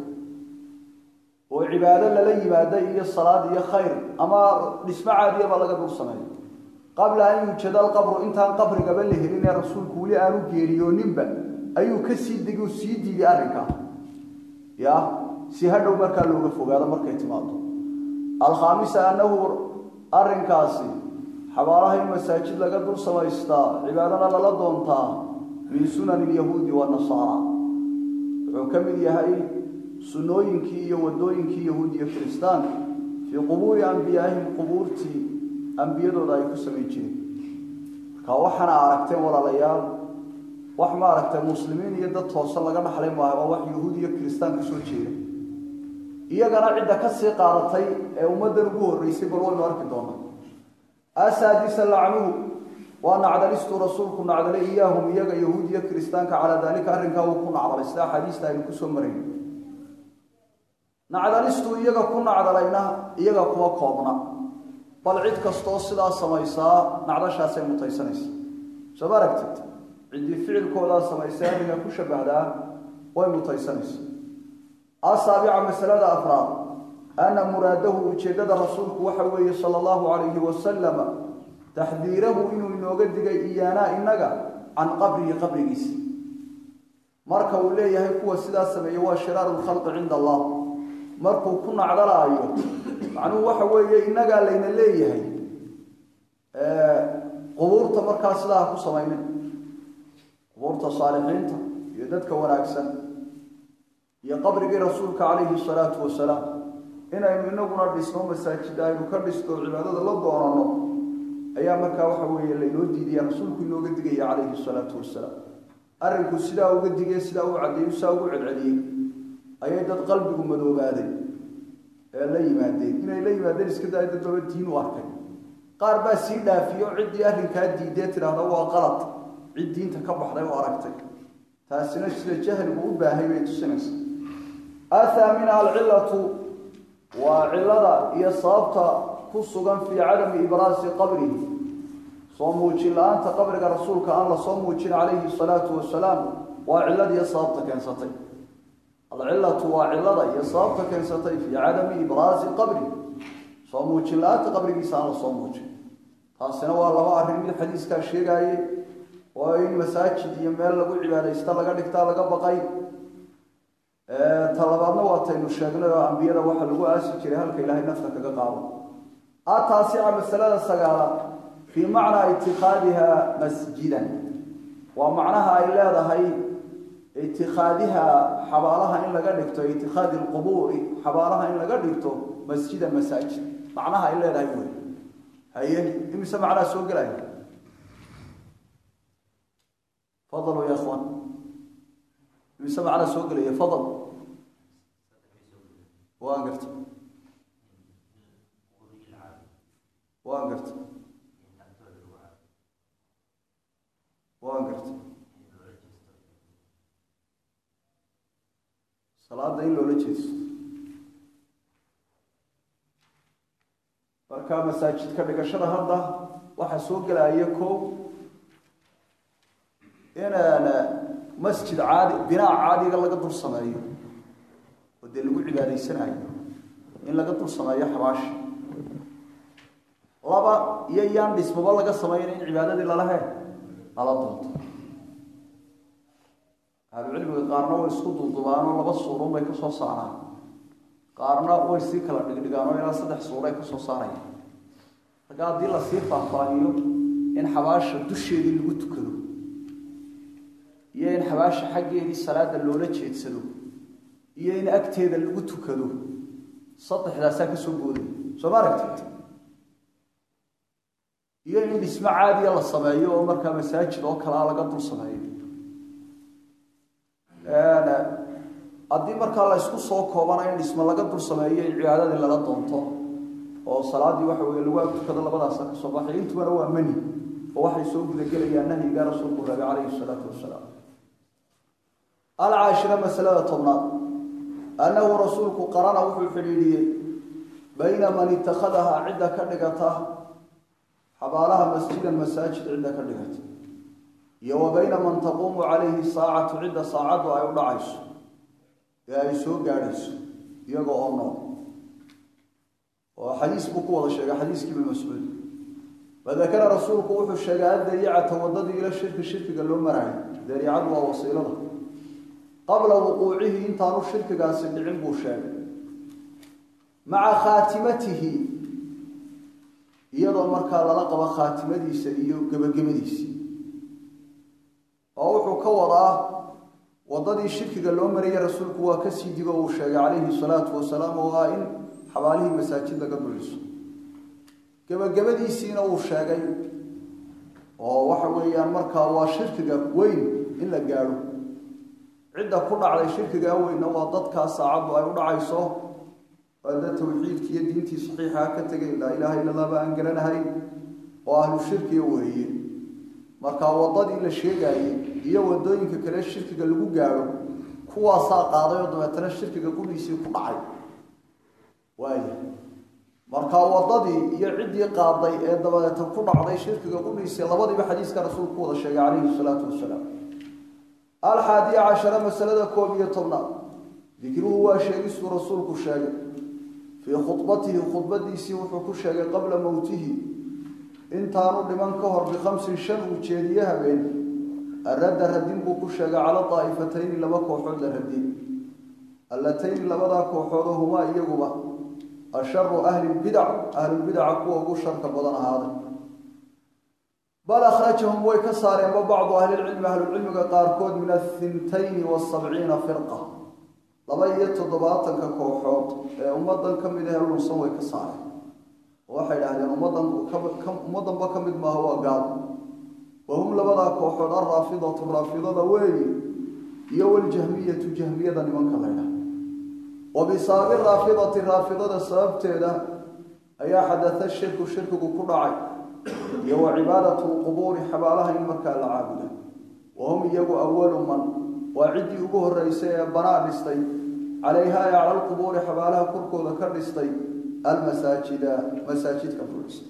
S1: oo cibaado lala yimaada iyo salaad iyo khayr ama dhismo caadiyaba laga dul sameeyo qabla an yujada alqabru intaan qabrigaba la helin ee rasuulku weli aanu geeriyooninba ayuu ka sii degi oo sii diiday arrinkaa ya si hadhow markaa looga fogaado markay timaado alkhaamisa annahu arrinkaasi xabaalaha in masaajid laga dul samaystaa cibaadana lala doontaa min sunani lyahuudi wanasaara wuxuu ka mid yahay sunnooyinkii iyo wadooyinkii yahuud iyo kiristaanka fii qubuuri ambiyaahim qubuurtii ambiyadooda ay ku samayn jireen marka waxaana aragteen walaalayaal wax ma aragtay muslimiin iyo dad toose laga dhaxlay maayo waa wax yahuud iyo kiristaan ka soo jeeda iyagana cidda ka sii qaadatay ee ummaddan ugu horreysay bal waynu arki doonaa asaadisa lacnuhu waa nacdalistuu rasuulku nacdalay iyaahum iyaga yahuud iyo kiristaanka calaa daalika arrinkaa uu ku nacdalay sida axaadiista aynu kusoo marayn nacdalistuu iyaga ku nacdalayna iyaga kuma koobna bal cid kastoo sidaa samaysaa nacdashaasay mutaysanaysa soo ma aragtid ciddii ficilkoodaa samaysay arrinka ku shabahdaa way mutaysanaysa asaabica masalada afraad ana muraadahu ujeeddada rasuulku waxa weeye sala allahu calayhi wasalama taxdiirahu inuu inooga digay iyaanaa innaga can qabrihi qabrigiisa marka uu leeyahay kuwa sidaa sameeye waa shiraaru lkhalqi cinda allah markuu ku nacdalaayo macnuhu waxa weeye innagaa layna leeyahay qubuurta markaa sidaa ha ku samaynin qubuurta saalixiinta iyo dadka wanaagsan iyo qabrigii rasuulka calayhi salaatu wasalaam inaynu inaguna dhisno masaajid aynu ka dhisto cibaadada la doonano ayaa markaa waxa weeye laynoo diidaya rasuulku inooga digaya calayhi salaatu wasalaam arrinku sidaa uga digay sidaa u caddeeyo sidaa ugu celceliyey ayay dad qalbigu madoobaaday ee la yimaadeen inay la yimaadeen iska daaya dad baba diin u arkay qaar baa sii dhaafiyo ciddii arrinkaa diidee tidhaahda waa qalad cid diinta ka baxday oo aragtay taasina sida jahligu u baahay bay tusinaysa athaamina alcilatu waa cilada iyo sababta ku sugan fii cadami ibraasi qabrihi soo muujin la-aanta qabriga rasuulka aan la soo muujin calayhi salaatu wasalaam waa ciladiiyo sababta keensatay alcilatu waa cilada iyo sababta keensatay fii cadami ibraasi qabri soo muujin la-aanta qabrigiisa aan la soo muujin taasina waa laba arrin mid xadiiskaa sheegaaye oo in masaajid iyo meel lagu cibaadaysta laga dhigtaa laga baqay talabaadna waataynu sheegnay oo ambiyada waxa lagu aasi jiray halka ilaahay nafta kaga qaado ataasica masalada sagaalaad fii macnaa itikaadiha masjidan waa macnaha ay leedahay itikaadiha xabaalaha in laga dhigto itikaadi lqubuuri xabaalaha in laga dhigto masjidan masaajid macnaha ay leedahay wey haye imise macnaa soo gelaya fadaluu ya ikhwan imise macnaa soo gelaya fadal waan garta waan garta waan garta salaada in loola jeesto marka masaajidka dhigashada hadda waxaa soo gelaya ko inaan masjid caadi binaa caadiga laga dul sameeyo oo dee lagu cibaadaysanayo in laga dul sameeyo xabaashi laba iyo iyaan dhismaba laga samayna in cibaadadii lala he lala doonto ahlucilmiga qaarna way isku duldubaanoo laba suurun bay ka soo saaraan qaarna way sii kala dhigdhigaan oo ilaa saddex suuray ka soo saarayaan marka haddii lasii faahfaahiyo in xabaasha dusheedii lagu tukado iyo in xabaasha xaggeedii salaada loola jeedsado iyo in agteeda lagu tukado saddexdaasaa ka soo booday soo ma aragtid iyo in dhismo caadiya la sameeyo oo markaa masaajid oo kalea laga dul sameeyo haddii markaa la ysku soo koobana in dhismo laga dul sameeyo in cibaadadii lala doonto oo salaadii waxa weye lagu agtukado labadaasa ka soo baxay intubana waa mani oo waxay soo gudagelayaan nahyiga rasuulku rabi calayhi salaatu wasalaam alcaashira masalada tobnaad annahu rasuulku qarana wuxuu xidhiidhiyey bayna man itakhadahaa cidda ka dhigata xabaalaha masjidan masaajid cidda ka dhigata iyo wa bayna man taquumu calayhi saacatu cidda saacaddu ay u dhacayso ee ay soo gaadhayso iyaga oo nool oo xadiis buu ku wada sheegay xadiiskii ibn mascuud fadakara rasuulku wuxuu sheegay addariicata waddadii ila shirki shirkiga loo maraayo dariicadu waa wasiilada qabla wuquucihi intaanu shirkigaasi dhicin buu sheegay maca khaatimatihi iyadoo markaa lala qabo khaatimadiisa iyo gebagabadiisi oo wuxuu ka wadaa waddadii shirkiga loo marayay rasuulku waa kasii digo uu sheegay calayhi salaatu wasalaam oo ah in xabaalihii masaajid laga duliso gebagabadiisiina uu sheegay oo waxa weeyaan markaa waa shirkiga weyn in la gaadho cidda ku dhacday shirkigaa weynna waa dadkaa saacaddu ay u dhacayso ada tawxiidki iyo diintii saxiixaa ka tegay laa ilaaha illa allah ba aan garanahay oo ahlu shirkiga weeye markaa waddadii la sheegaayey iyo waddooyinka kale shirkiga lagu gaadho kuwaasaa qaaday oo dabeetana shirkiga gudhiisii ku dhacay waaya markaa waddadii iyo ciddii qaaday ee dabadeeta ku dhacday shirkiga gudhiisii labadiiba xadiiska rasuulku wada sheegay calayhi salaatu wasalaam alxaadiya cashara masalada koob iyo tobnaad dikruhu waa sheegistuu rasuulku sheegay fii khudbatihi khudbadiisii wuxuu ku sheegay qabla mowtihi intaanu dhiman ka hor bikhamsin shan uu jeediye habeen aradda radin buu ku sheegay cala daa'ifatayni laba kooxood la radiyey allatayni labadaa kooxoodoo humaa iyaguba asharu ahli lbidac ahlulbidaca kuwa ugu sharka badan ahaaday bal akhrajahum way ka saareenba bacdu ahlilcilmi ahlulcilmiga qaarkood min ahintayni wasabciina firqa laba iyo toddobaatanka kooxood ee ummadan ka mid ahee lunsan way ka saareen oo waxay idhahdeen ummadan ummaddanba ka mid maaha waa gaal wa hum labadaa kooxood alraafidatu raafidada weeyi iyo waljahmiyatu jahmiyada nimanka la ydhaha wa bisaabi raafidati raafidada sababteeda ayaa xadata shirku shirkigu ku dhacay iyo wa cibaadatu lqubuuri xabaalaha in markaa la caabuda wa hum iyagu awalu man waa ciddii ugu horreysay ee banaa dhistay calayha ee cala lqubuuri xabaalaha korkooda ka dhistay almasaajida masaajidka ku dhistay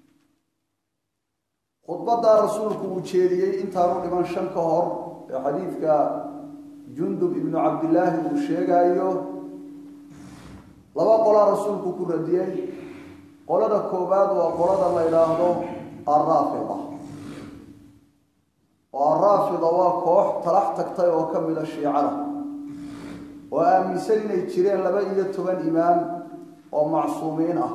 S1: khudbadaa rasuulku uu jeediyey intaanu dhiman shan ka hor ee xadiidka jundub ibnu cabdillaahi uu sheegaayo laba qolaa rasuulku ku radiyey qolada koowaad waa qolada la yidhaahdo alraafida oo alraafida waa koox talax tagtay oo ka mida shiicada oo aaminsan inay jireen laba iyo toban imaam oo macsuumiin ah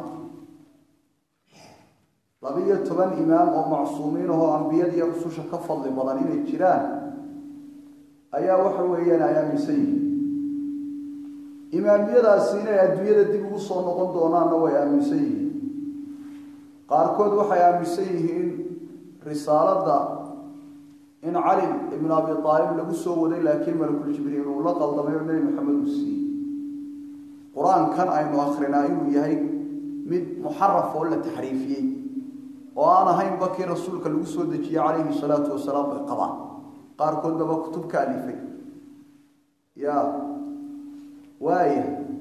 S1: laba iyo toban imaam oo macsuumiin ahoo ambiyada iyo rususha ka fadli badan inay jiraan ayaa waxa weeyaan ay aaminsan yihiin imaamiyadaasi inay adduunyada dib ugu soo noqon doonaanna way aaminsan yihiin qaarkood waxay aaminsan yihiin risaaladda in cali ibnu abi aalib lagu soo waday laakiin malakul jibriil uu la qaldamay oo nebi maxamed uu siiyey qur-aankan aynu akrinaa inuu yahay mid muxaraf oo la taxriifiyey oo aan ahaynba kii rasuulka lagu soo dejiyey calayhi salaatu wasalaam bay qabaan qaarkoodnaba kutub ka alifay ya waaya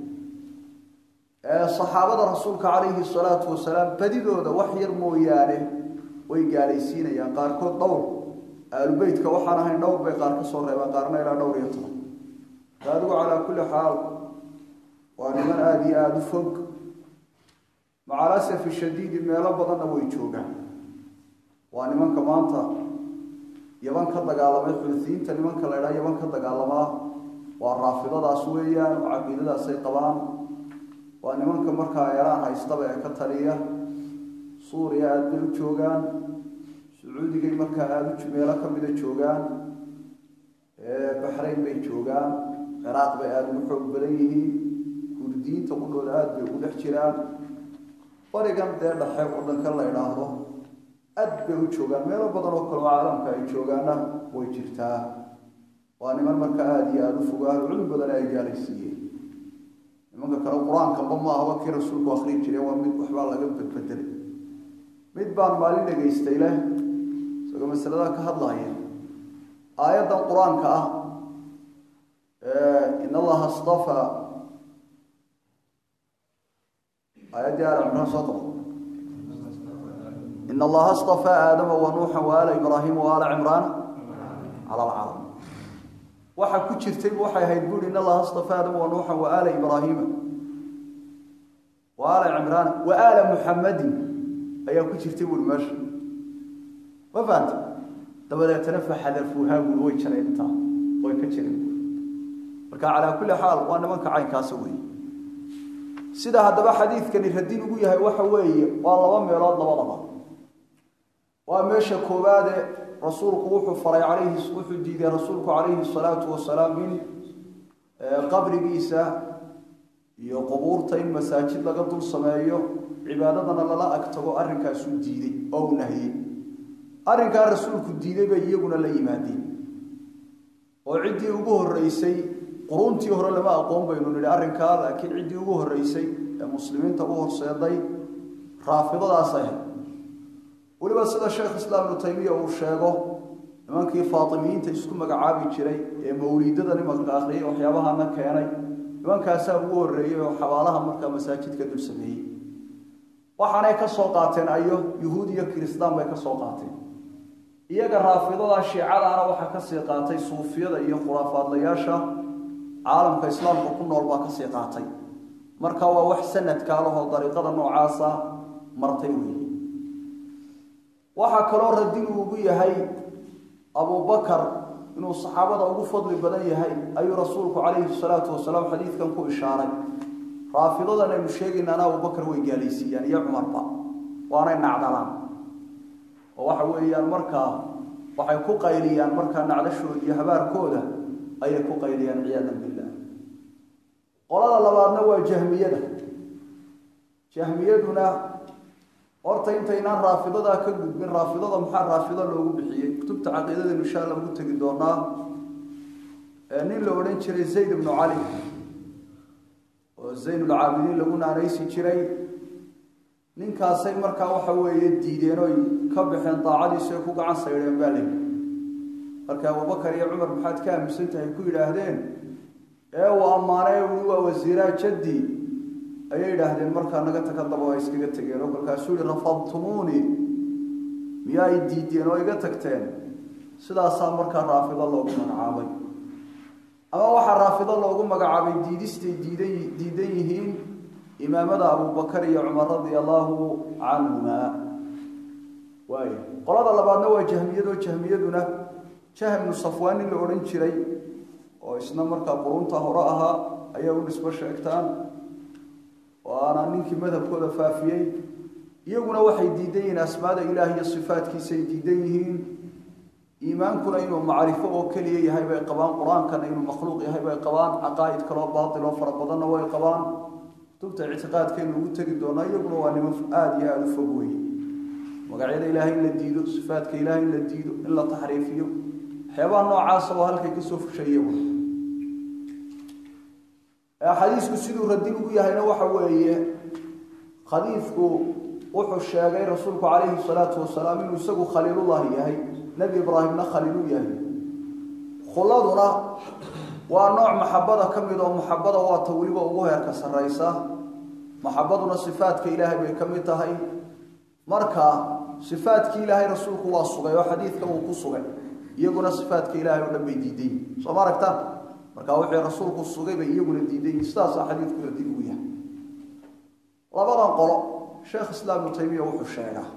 S1: saxaabada rasuulka calayhi salaatu wasalaam badidooda wax yar mooyaane way gaalaysiinayaan qaarkood dhowr aalubeytka waxaan ahayn dhowr bay qaar ka soo reebaan qaarna ilaa dhowr iyo toban adigu calaa kulli xaal waa niman aada iyo aada u fog macalasafi shadiidi meelo badanna way joogaan waa nimanka maanta yaban ka dagaalamay xulfiyiinta nimanka la ydhaha yaban ka dagaalamaa waa raafidadaas weeyaan oo caqiidadaasay qabaan waa nimanka markaa eeraan haystaba ee ka taliya suuriya aada bay u joogaan sacuudigay markaa aada u meelo ka mida joogaan baxrayn bay joogaan ciraaq bay aada ugu xoog badan yihiin kurdiyiinta qudhooda aada bay ugu dhex jiraan barigan dee dhexe waddanka la idhaahdo aad bay u joogaan meelo badan oo kale oo caalamka ay joogaanna way jirtaa waa niman marka aada iyo aada u fogo ahlucilmi badan ay gaalaysiiyeen nimanka kale qur-aankaba ma ahaba kii rasuulku akrin jire waa mid waxbaa laga bedbedelay mid baan maalin dhegaystay leh isagoo masalada ka hadlaya aayaddan qur-aanka ah in allaha stafa aayaddii aala cimraan soo qabo in allaha stafaa aadama wa nuuxa wa aala ibraahima wa aala cimraana cala alcaalam waxaa ku jirtay waxay ahayd buuri in allaha stafaa aadama wa nuuxa wa aala ibraahima wa aala cimraana wa aala muxamadin ayaa ku jirtay buuri meesha ma fahanta dabadeetana faxadafuuhaa buuri way jareen intaa way ka jireen marka calaa kulli xaal waa nimanka caynkaasa weeye sida haddaba xadiidkani radin ugu yahay waxa weeye waa laba meelood labadaba waa meesha koowaade rasuulku wuxuu faray calayhi wuxuu diiday rasuulku calayhi salaatu wasalaam in qabrigiisa iyo qubuurta in masaajid laga dul sameeyo cibaadadana lala ag tago arrinkaasuu diiday oo u nahiyey arrinkaa rasuulku diiday bay iyaguna la yimaadeen oo ciddii ugu horreysay quruntii hore lama aqoon baynu nidhi arrinkaa laakiin ciddii ugu horreysay ee muslimiinta u horseeday raafidadaas ahayd weliba sida sheekh islaam ibnu taymiya uu sheego nimankii faatimiyiinta isku magacaabi jiray ee mawliidada nimanka akhriyay waxyaabahana keenay nimankaasaa ugu horreeyey oo xabaalaha markaa masaajidka dul sameeyey waxaanay ka soo qaateen ayo yuhuud iyo kiristaan bay ka soo qaateen iyaga raafidada shiicadaana waxaa kasii qaatay suufiyada iyo khuraafaadlayaasha caalamka islaamka ku nool baa kasii qaatay marka waa wax sanadkaa lahoo dariiqada noocaasa martay weeye waxaa kaloo radin uu ugu yahay abubakar inuu saxaabada ugu fadli badan yahay ayuu rasuulku calayhi salaatu wasalaam xadiidkan ku ishaaray raafidadan aynu sheegaynaana abubakar way gaalaysiiyaan iyo cumarba waanay nacdalaan oo waxa weeyaan markaa waxay ku qayliyaan markaa nacdashooda iyo habaarkooda ayay ku qayliyaan ciyaadan billah qolada labaadna waa jahmiyada jahmiyaduna horta intaynaan raafidadaa ka gudbin raafidada maxaa raafido loogu bixiyey kutubta caqiidadaynu insha alla ugu tegi doonaa nin la odhan jiray zayd ibnu cali oo zaynulcaabidiin lagu naanaysi jiray ninkaasay markaa waxa weeye diideen oy ka baxeen daacadiisu ay ku gacan saydheen baa layihi marka abubakar iyo cumar maxaad ka aaminsan tahay ku yidhaahdeen ee uu ammaanay ui waa wasiiraa jaddi ayay yidhaahdeen markaa naga taka daba ay iskaga tegeen oo kolkaasuu yihi rafadtumuuni miyaa ay diideen oo iga tagteen sidaasaa markaa raafido loogu magacaabay ama waxaa raafido loogu magacaabay diidistay diidan diidan yihiin imaamada abubakar iyo cumar radia allaahu canhumaa waay qolada labaadna waa jahmiyadoo jahmiyaduna jahmnu safwaan nin la odhan jiray oo isna markaa qurunta hore ahaa ayaa u nisbo sheegtaan oo aanaa ninkii madhabkooda faafiyey iyaguna waxay diidan yihiin asmaada ilaah iyo sifaatkiisay diidan yihiin iimaankuna inuu macrifo oo keliya yahay bay qabaan qur-aankana inuu makhluuq yahay bay qabaan caqaa'id kaloo baatil oo fara badanna way qabaan kutubta ictiqaadkaynu ugu tegi doonaa iyaguna waa nimo aada iyo aada u fog weeye magacyada ilaahay in la diido sifaatka ilaahay in la diido in la taxriifiyo waxyaabaha noocaasa oo halkay kasoo fushay iyagu xadiisku siduu radin ugu yahayna waxa weeye khadiifku wuxuu sheegay rasuulku calayhi salaatu wasalaam inuu isagu khaliilullahi yahay nebi ibraahimna khaliilu yahay khuladuna waa nooc maxabada ka mid oo maxabada waata weliba ugu heerka sarraysa maxabaduna sifaadka ilaahay bay ka mid tahay marka sifaadkii ilaahay rasuulku waa sugay oo xadiidkan uu ku sugay iyaguna sifaadka ilaahay oo dhan bay diidan yihin soo ma aragtaan marka wixii rasuulku sugay bay iyaguna diidan yihin sidaasaa xadiidku radin ugu yahay labadan qolo sheekh islaam ibnu taymiya wuxuu sheegaa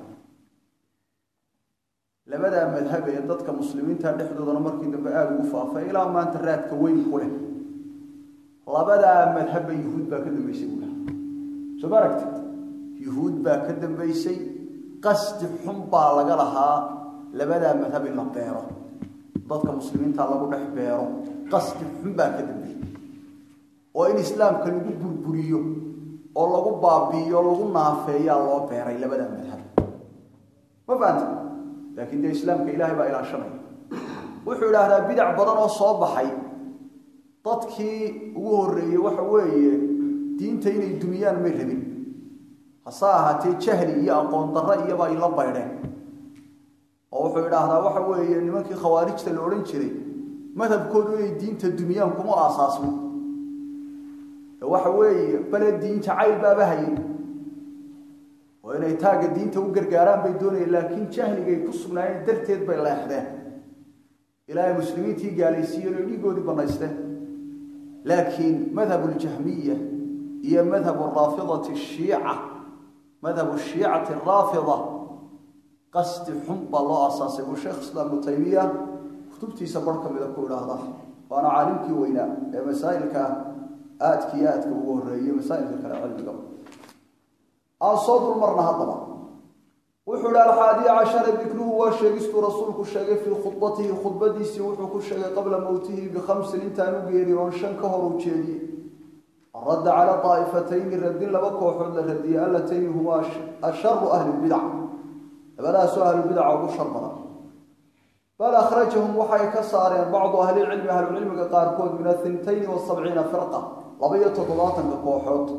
S1: labadaa madhab ee dadka muslimiinta dhexdoodana markii dambe aada ugu faafay ilaa maanta raadka weyn ku leh labadaa madhabba yuhuud baa ka dambeysay buulaha soo ma aragtid yuhuud baa ka dambeysay qasdi xun baa laga lahaa labadaa madhab in la beero dadka muslimiinta lagu dhex beero qasdi xun baa ka dambeeyey oo in islaamka lagu burburiyo oo lagu baabi'iyo lagu naafeeyaa loo beeray labadaa madhab ma fahamta laakiin dee islaamka ilaahay baa ilaashanaya wuxuu idhaahdaa bidac badan oo soo baxay dadkii ugu horreeyey waxa weeye diinta inay dumiyaan may rabin hase ahaatee jahli iyo aqoon darro iyaba ay la baydheen oo wuxuu idhaahdaa waxa weeye nimankii khawaarijta la odhan jiray madhabkoodu inay diinta dumiyaan kuma aasaasmo waxa weeye bale diin jacayl baaba hayay oo inay taagga diinta u gargaaraan bay doonayeen laakiin jahligay ku sugnaayeen darteed bay leexdeen ilaahay muslimiintii gaalaysiiyeen oo dhiigoodii bannaysteen laakiin madhabu ljahmiya iyo madhabu raafidati shiica madhabu shiicati raafida qasdi xun baa loo aasaasay buu sheekh islaam ibnu taymiya kutubtiisa bar ka mida ku idhaahda waana caalimkii weynaa ee masaa'ilka aadka iyo aadka ugu horreeyey masaa'ilka kale cilmiga aan soo dulmarna haddaba wuxuu ihi alxaadiya cashara dikruhu waa sheegistuu rasuulku sheegay fii khudbatihi khudbadiisii wuxuu ku sheegay qabla mowtihi bikhamsin intaan u geeri oon shan ka hor u jeediyey radda cala daa'ifatayni radin laba kooxood la radiyey allatayni humaa asharu ahli lbidac labadaasoo ahlulbidaca ugu shar badan bal akhrajahum waxay ka saareen bacdu ahlilcilmi ahlucilmiga qaarkood min athintayni wasabciina firqa laba iyo toddobaatanka kooxood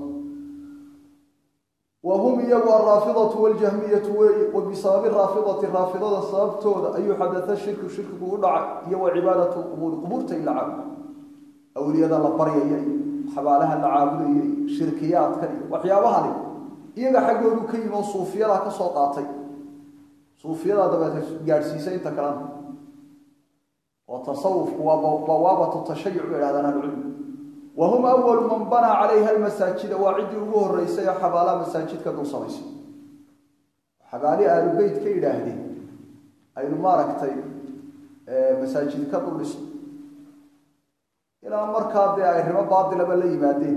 S1: wa hum iyagu alraafidatu waljahmiyatu weeye wa bisababi raafidati raafidada sababtooda ayuu xadata shirku shirkigu u dhacay iyo wa cibaadatu lqubuuri qubuurta in la caabudo awliyada la baryaya iyo xabaalaha la caabudaya iyo shirkiyaadkan iyo waxyaabahani iyaga xaggoodu ka yimi oo suufiyadaa ka soo qaatay suufiyadaa dabeeta gaadhsiisay inta kalena oo tasawufku waa bawaabatu tashayuc bay idhahdaan ahlucilmi wa hum awalu man banaa calayha almasaajida waa ciddii ugu horreysay ee xabaalaha masaajidka dul samaysay xabaali aalubeyt ka yidhaahdeen aynu maaragtay masaajid ka dul dhisno ilaa markaa dee ay rimo baatilaba la yimaadeen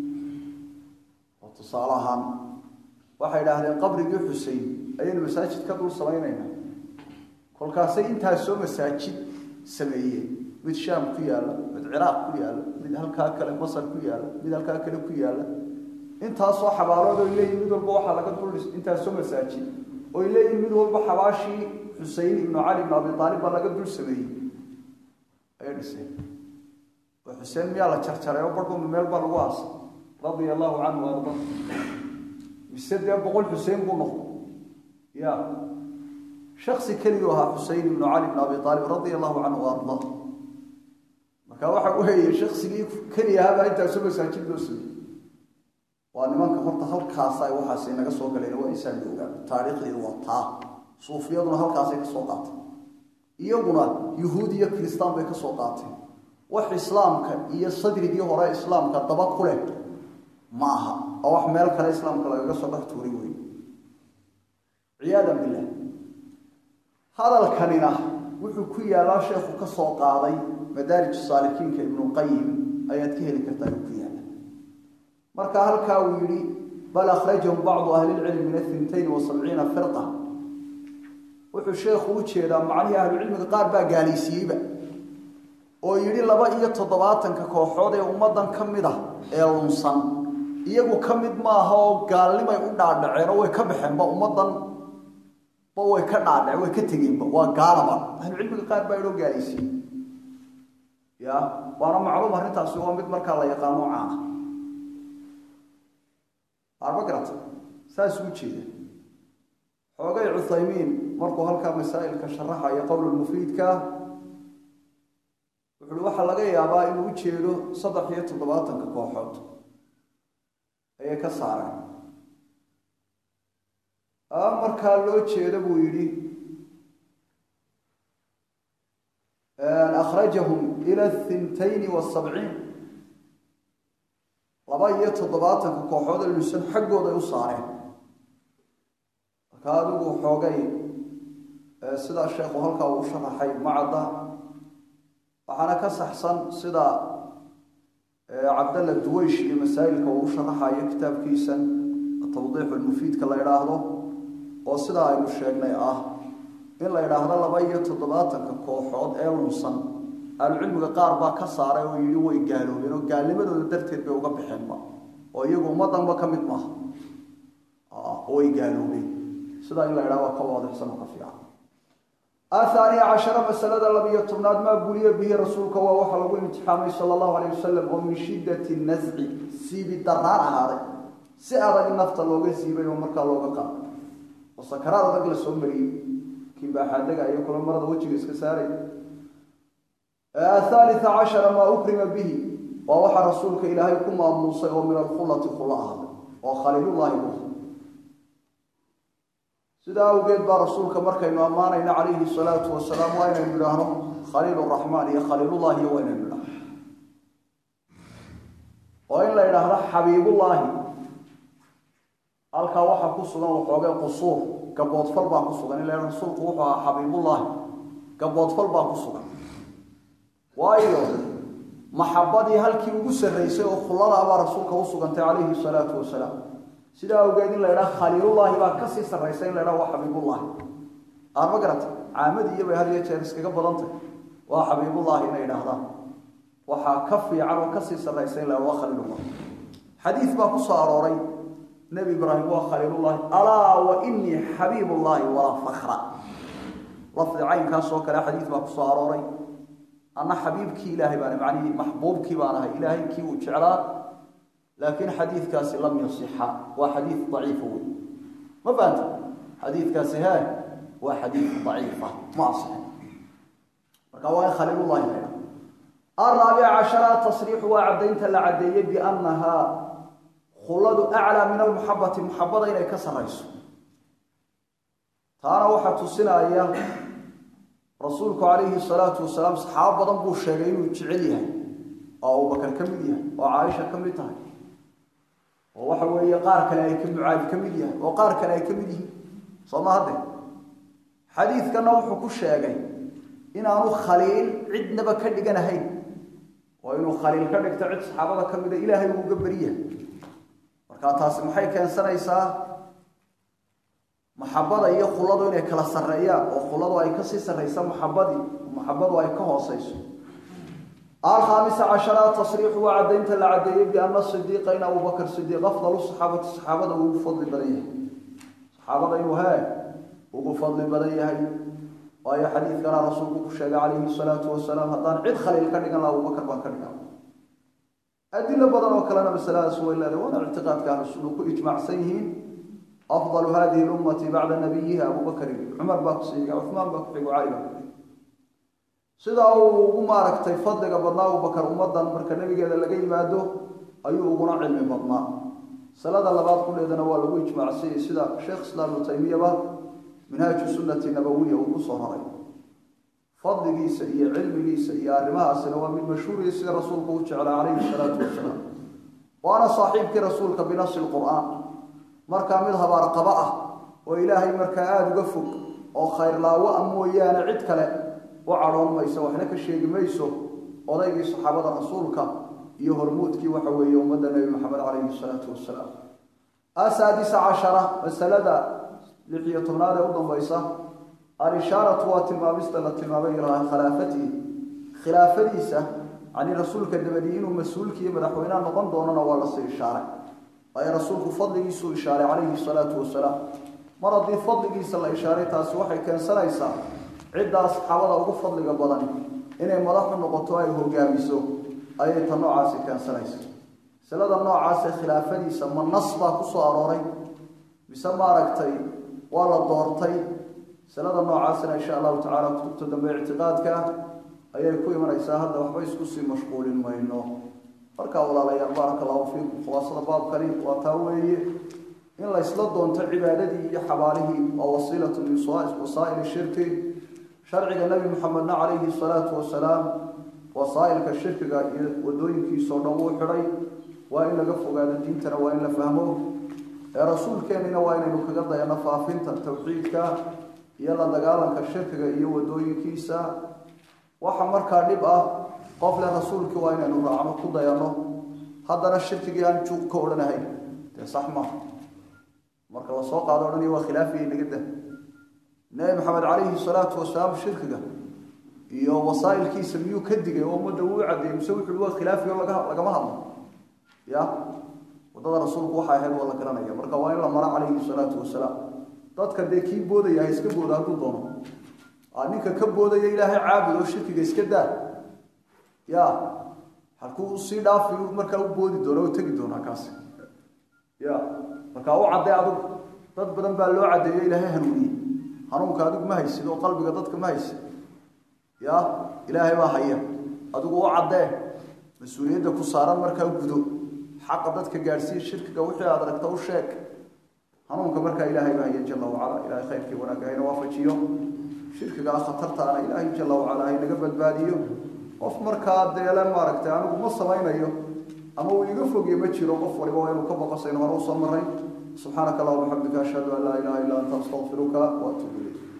S1: oo tusaale ahaan waxay idhaahdeen qabrigii xusein ayaynu masaajid ka dul samaynaynaa kolkaasay intaasoo masaajid sameeyeen mid shaam ku yaalla mid ciraaq ku yaalla mid halkaa kale masar ku yaalla mid halkaa kale ku yaalla intaasoo xabaalood oy leeyihin mid walba waxaa laga dul intaasoo masaajid oy leeyihin mid walba xabaashii xusein ibnu cali ibnu abi aalib baa laga dul sameeyey ayay dhiseen oo xuseen miyaa la jarjaray oo barhbama meel baa lagu aasay radia allahu canhu arda mise dee boqol xuseen buu noqday ya shaksi keliguu ahaa xusein ibnu cali ibnu abi aalib radia allahu canhu arda marka waxa weeye shaksigii keli ahaabaa intaasoo masaajid loo sameeyey waa nimanka horta halkaasa waxaas naga soo galeen waa insaan la ogaa taariikhdeedu waa taa suufiyaduna halkaasay ka soo qaatay iyaguna yuhuud iyo kiristaan bay ka soo qaateen wax islaamka iyo sadrigii hore islaamka daba ku leh ma aha oo wax meel kale islaamka lagaga soo dhex tuuri wey ciyaadan billah hadalkanina wuxuu ku yaalaa sheekhu ka soo qaaday madaarij saalikiinka ibnuqayim ayaad ka heli kartaa uu ku yaala marka halkaa uu yidhi bal akhrajahum bacdu ahlilcilmi min ahintayn wa sabciina firqa wuxuu sheekhu u jeedaa macnihii ahlucilmiga qaar baa gaalaysiiyeyba oo yidhi laba iyo toddobaatanka kooxood ee ummaddan ka mid ah ee lunsan iyagu ka mid maaha oo gaalnimay u dhaadhaceen oo way ka baxeenba ummaddan ba way ka dhaadhaceen way ka tegeenba waa gaalaba ahlucilmiga qaar baa idhoo gaalaysiiyey ya waana macluum arrintaasi waa mid markaa la yaqaano caana arma garata saas u jeeda xoogay cuthaymiin markuu halkaa masaa'ilka sharaxayo qowlulmufiidka wuxu uhi waxaa laga yaabaa inuu u jeedo saddex iyo toddobaatanka kooxood ayay ka saareen markaa loo jeedo buu yidhi akhrajahum ila thintayni wasabciin laba iyo toddobaatanka kooxood ee lusan xaggooday u saareen marka adigu xoogay sidaa sheekhu halkaa uu sharaxay macadda waxaana ka saxsan sida cabdalla duweysh iyo masaa'ilka uu u sharaxayo kitaabkiisan tawdiixu lmufiidka la idhaahdo oo sidaa aynu sheegnay ah in la yidhaahdo laba iyo toddobaatanka kooxood ee lunsan ahlucilmiga qaar baa ka saaray oo yidhi way gaaloobeen oo gaalnimadooda darteed bay uga baxeenba oo iyagu ummaddanba ka mid maaha way gaaloobeen sidaa in la yidhahdo waa ka waadixsan oo ka fiican ahaaniya cashara masalada labiyo tobnaad maa buliya bihi rasuulka waa waxaa lagu imtixaamay sala allahu alayh wasalam oo min shiddati nasci siibi daraan ahaaday si adag in nafta looga siibay oo markaa looga qaado oo sakaraad adag la soo mariyey kii baaxaadaga iyo kula marada wejiga iska saaray athalitha cashara maa ukrima bihi waa waxaa rasuulka ilaahay ku maamuusay oo min alkhulati khula ahaaday oo khaliilullahi bu sidaa awgeed baa rasuulka markaynu ammaanayno calayhi salaatu wasalaam waa inaynu idhaahno khaliil raxmaan iyo khaliilullahi iyo waa inaynu idhaahno oo in la idhaahdo xabiibullaahi halkaa waxaa ku sugan waxoogay qusuur gaboodfal baa ku sugan in la rasuulku wuxuu ahaa xabiibullaahi gaboodfal baa ku sugan waayo maxabadii halkii ugu sarraysay oo khuladaabaa rasuulka u sugantay calayhi salaatu wasalaam sidaa awgeed in la idhaha khaliilullaahi baa kasii sarraysa in la idhaha waa xabiibullaahi aan ma garata caamadii iyo bay had iyo jeer iskaga badantay waa xabiibullaahi inay idhaahdaan waxaa ka fiican oo kasii sarraysa in la idhaha waa khaliilullahi xadiid baa ku soo arooray nebi ibraahim waa khaliilullaahi alaa wa inii xabiibullaahi walaa fakra lafdi caynkaas oo kale xadiid baa ku soo arooray anna xabiibkii ilaahay baan macnihii maxbuubkii baan ahay ilaahay kii uu jeclaa laakiin xadiidkaasi lam yasixa waa xadiid daciifa wey ma fahanta xadiidkaasi he waa xadiid daciifa ma asixin marka waa in khaliilullahi la ydhaha araabica cashara tasriixu waa caddaynta la caddeeyey biannahaa khuladu aclaa min almuxabati muxabada inay ka sarrayso taana waxaa tusinaya rasuulku calayhi salaatu wasalaam saxaabo badan buu sheegay inuu jecel yahay oo abubakar ka mid yahay oo caaisha ka mid tahay oo waxa weeye qaar kale ay ka mucaadi ka mid yahay oo qaar kale ay ka mid yihiin soo ma hadde xadiidkana wuxuu ku sheegay inaanu khaliil cidnaba ka dhiganahayn oo inuu khaliil ka dhigto cid saxaabada ka mida ilaahay uu uga beriyahay marka taasi maxay keensanaysaa maxabada iyo khuladu inay kala sarreeyaan oo khuladu ay kasii sarraysa maxabadii maxabadu ay ka hooseyso alkhaamisa cashara tasriixu waa caddaynta la caddeeyey biana sidiiqa in abubakar sidiiq afdalu saxaabati saxaabada ugu fadli badan yahay saxaabada inuu hee ugu fadli badan yahay waayo xadiidkana rasuulku ku sheegay calayhi salaatu wasalaam haddaan cid khaliil ka dhigan laha abubakar baan ka dhigan adilo badan oo kalena masaladaas way leedahay waana ictiqaadka ahlusunna ku ijmaacsan yihiin afdalu hadihi lummati bacda nabiyiha abubakrin cumar baa ku siiga cumaan baa ku xigo cali baa ku xigo sidaa uu ugu maaragtay fadliga badnaa abubakar ummadan marka nabigeeda laga yimaado ayuu uguna cilmi badnaa salada labaad kuleedana waa lagu ijmaacsanyay sida sheekh islaam ibnu taymiyaba minhaaju sunnati nabawiya uu kusoo raray fadligiisa iyo cilmigiisa iyo arrimahaasina waa mid mashhuuriya sida rasuulku u jeclaa calayhi salaatu wasalaam waana saaxiibkii rasuulka binafsi lqur'aan markaa mid habaarqabo ah oo ilaahay markaa aada uga fog oo khayrlaawo a mooyaane cid kale u cadhoon mayso waxna ka sheegi mayso odaygii saxaabada rasuulka iyo hormuudkii waxa weeye ummadda nebi maxamed calayhi salaatu wasalaam asaadisa cashara masalada lix iyo tobnaad ee u dambaysa alishaaratu waa tilmaamista la tilmaamay ilaa khilaafatihi khilaafadiisa yani rasuulka dabadii inuu mas-uulkiiyo madaxweynaha noqon doonana waa lasii ishaaray waayo rasuulku fadligiisuu ishaaray calayhi salaatu wasalaam mar haddii fadligiisa la ishaaray taasi waxay keensanaysaa ciddaa saxaabada ugu fadliga badan inay madaxu noqoto ay hogaamiso ayay ta noocaasi keensanaysa masalada noocaasee khilaafadiisa ma nas baa ku soo arooray mise maaragtay waa la doortay masalada noocaasina insha allahu tacala kutubta dambe ictiqaadka ayay ku imanaysaa hadda waxba isku sii mashquulin mayno markaa walaalayaal baaraka allahu fiikum khulaasada baabkani waa taa weeye in la ysla doonto cibaadadii iyo xabaalihii waa wasiilatu min wasaa'ili shirki sharciga nebi maxamedna calayhi salaatu wasalaam wasaa'ilka shirkiga iyo wadooyinkiisao dhan wuu xidhay waa in laga fogaado diintana waa in la fahmo ee rasuulkeennina waa inaynu kaga dayano faafinta tawxiidka iyo la dagaalanka shirkiga iyo wadooyinkiisa waxa markaa dhib ah qof le rasuulkii waa inaynu raacno ku dayano haddana shirkigii aan juuq ka odhanahayn dee sax maaha marka lasoo qaado odhanaya waa khilaafiya naga dah nebi maxamed calayhi salaatu wasalaam shirkiga iyo wasaa'ilkiisa miyuu ka digay oo ummadda uu caddeeyey mise wuxuu waa khilaafiyo laga lagama hadlo ya waddada rasuulku waxay ahayd waa la garanaya marka waa in la maro calayhi salaatu wasalaam dadka dee kii boodaya ha iska booda hadduu doono ninka ka boodaya ilaahay caabud oo shirkiga iska daa ya halkuu sii dhaafi markaa u boodi doona oo tegi doonaa kaasi ya markaa u caddee adigu dad badan baa loo caddeeyo ilaahay hanuuniyey hanuunka adigu ma haysid oo qalbiga dadka ma haysid ya ilaahay baa haya adigu u caddee mas-uuliyadda ku saaran markaa gudo xaqa dadka gaadhsiiya shirkiga wixii aad aragta u sheeg hanuunka markaa ilaahay baa haya jala wacala ilahay khayrkii wanaagga hayna waafajiyo shirkigaa khatartaana ilaahay jala wacala haynaga badbaadiyo qof markaa deele maaragtay anigu ma samaynayo ama uu iga fogye ma jiro qof waliba waa inuu ka boqosayno hore usoo maray subxaanaka allahuma bixamdika ashhadu an laa ilaha illa anta astaqfiruka waatuubu ilayk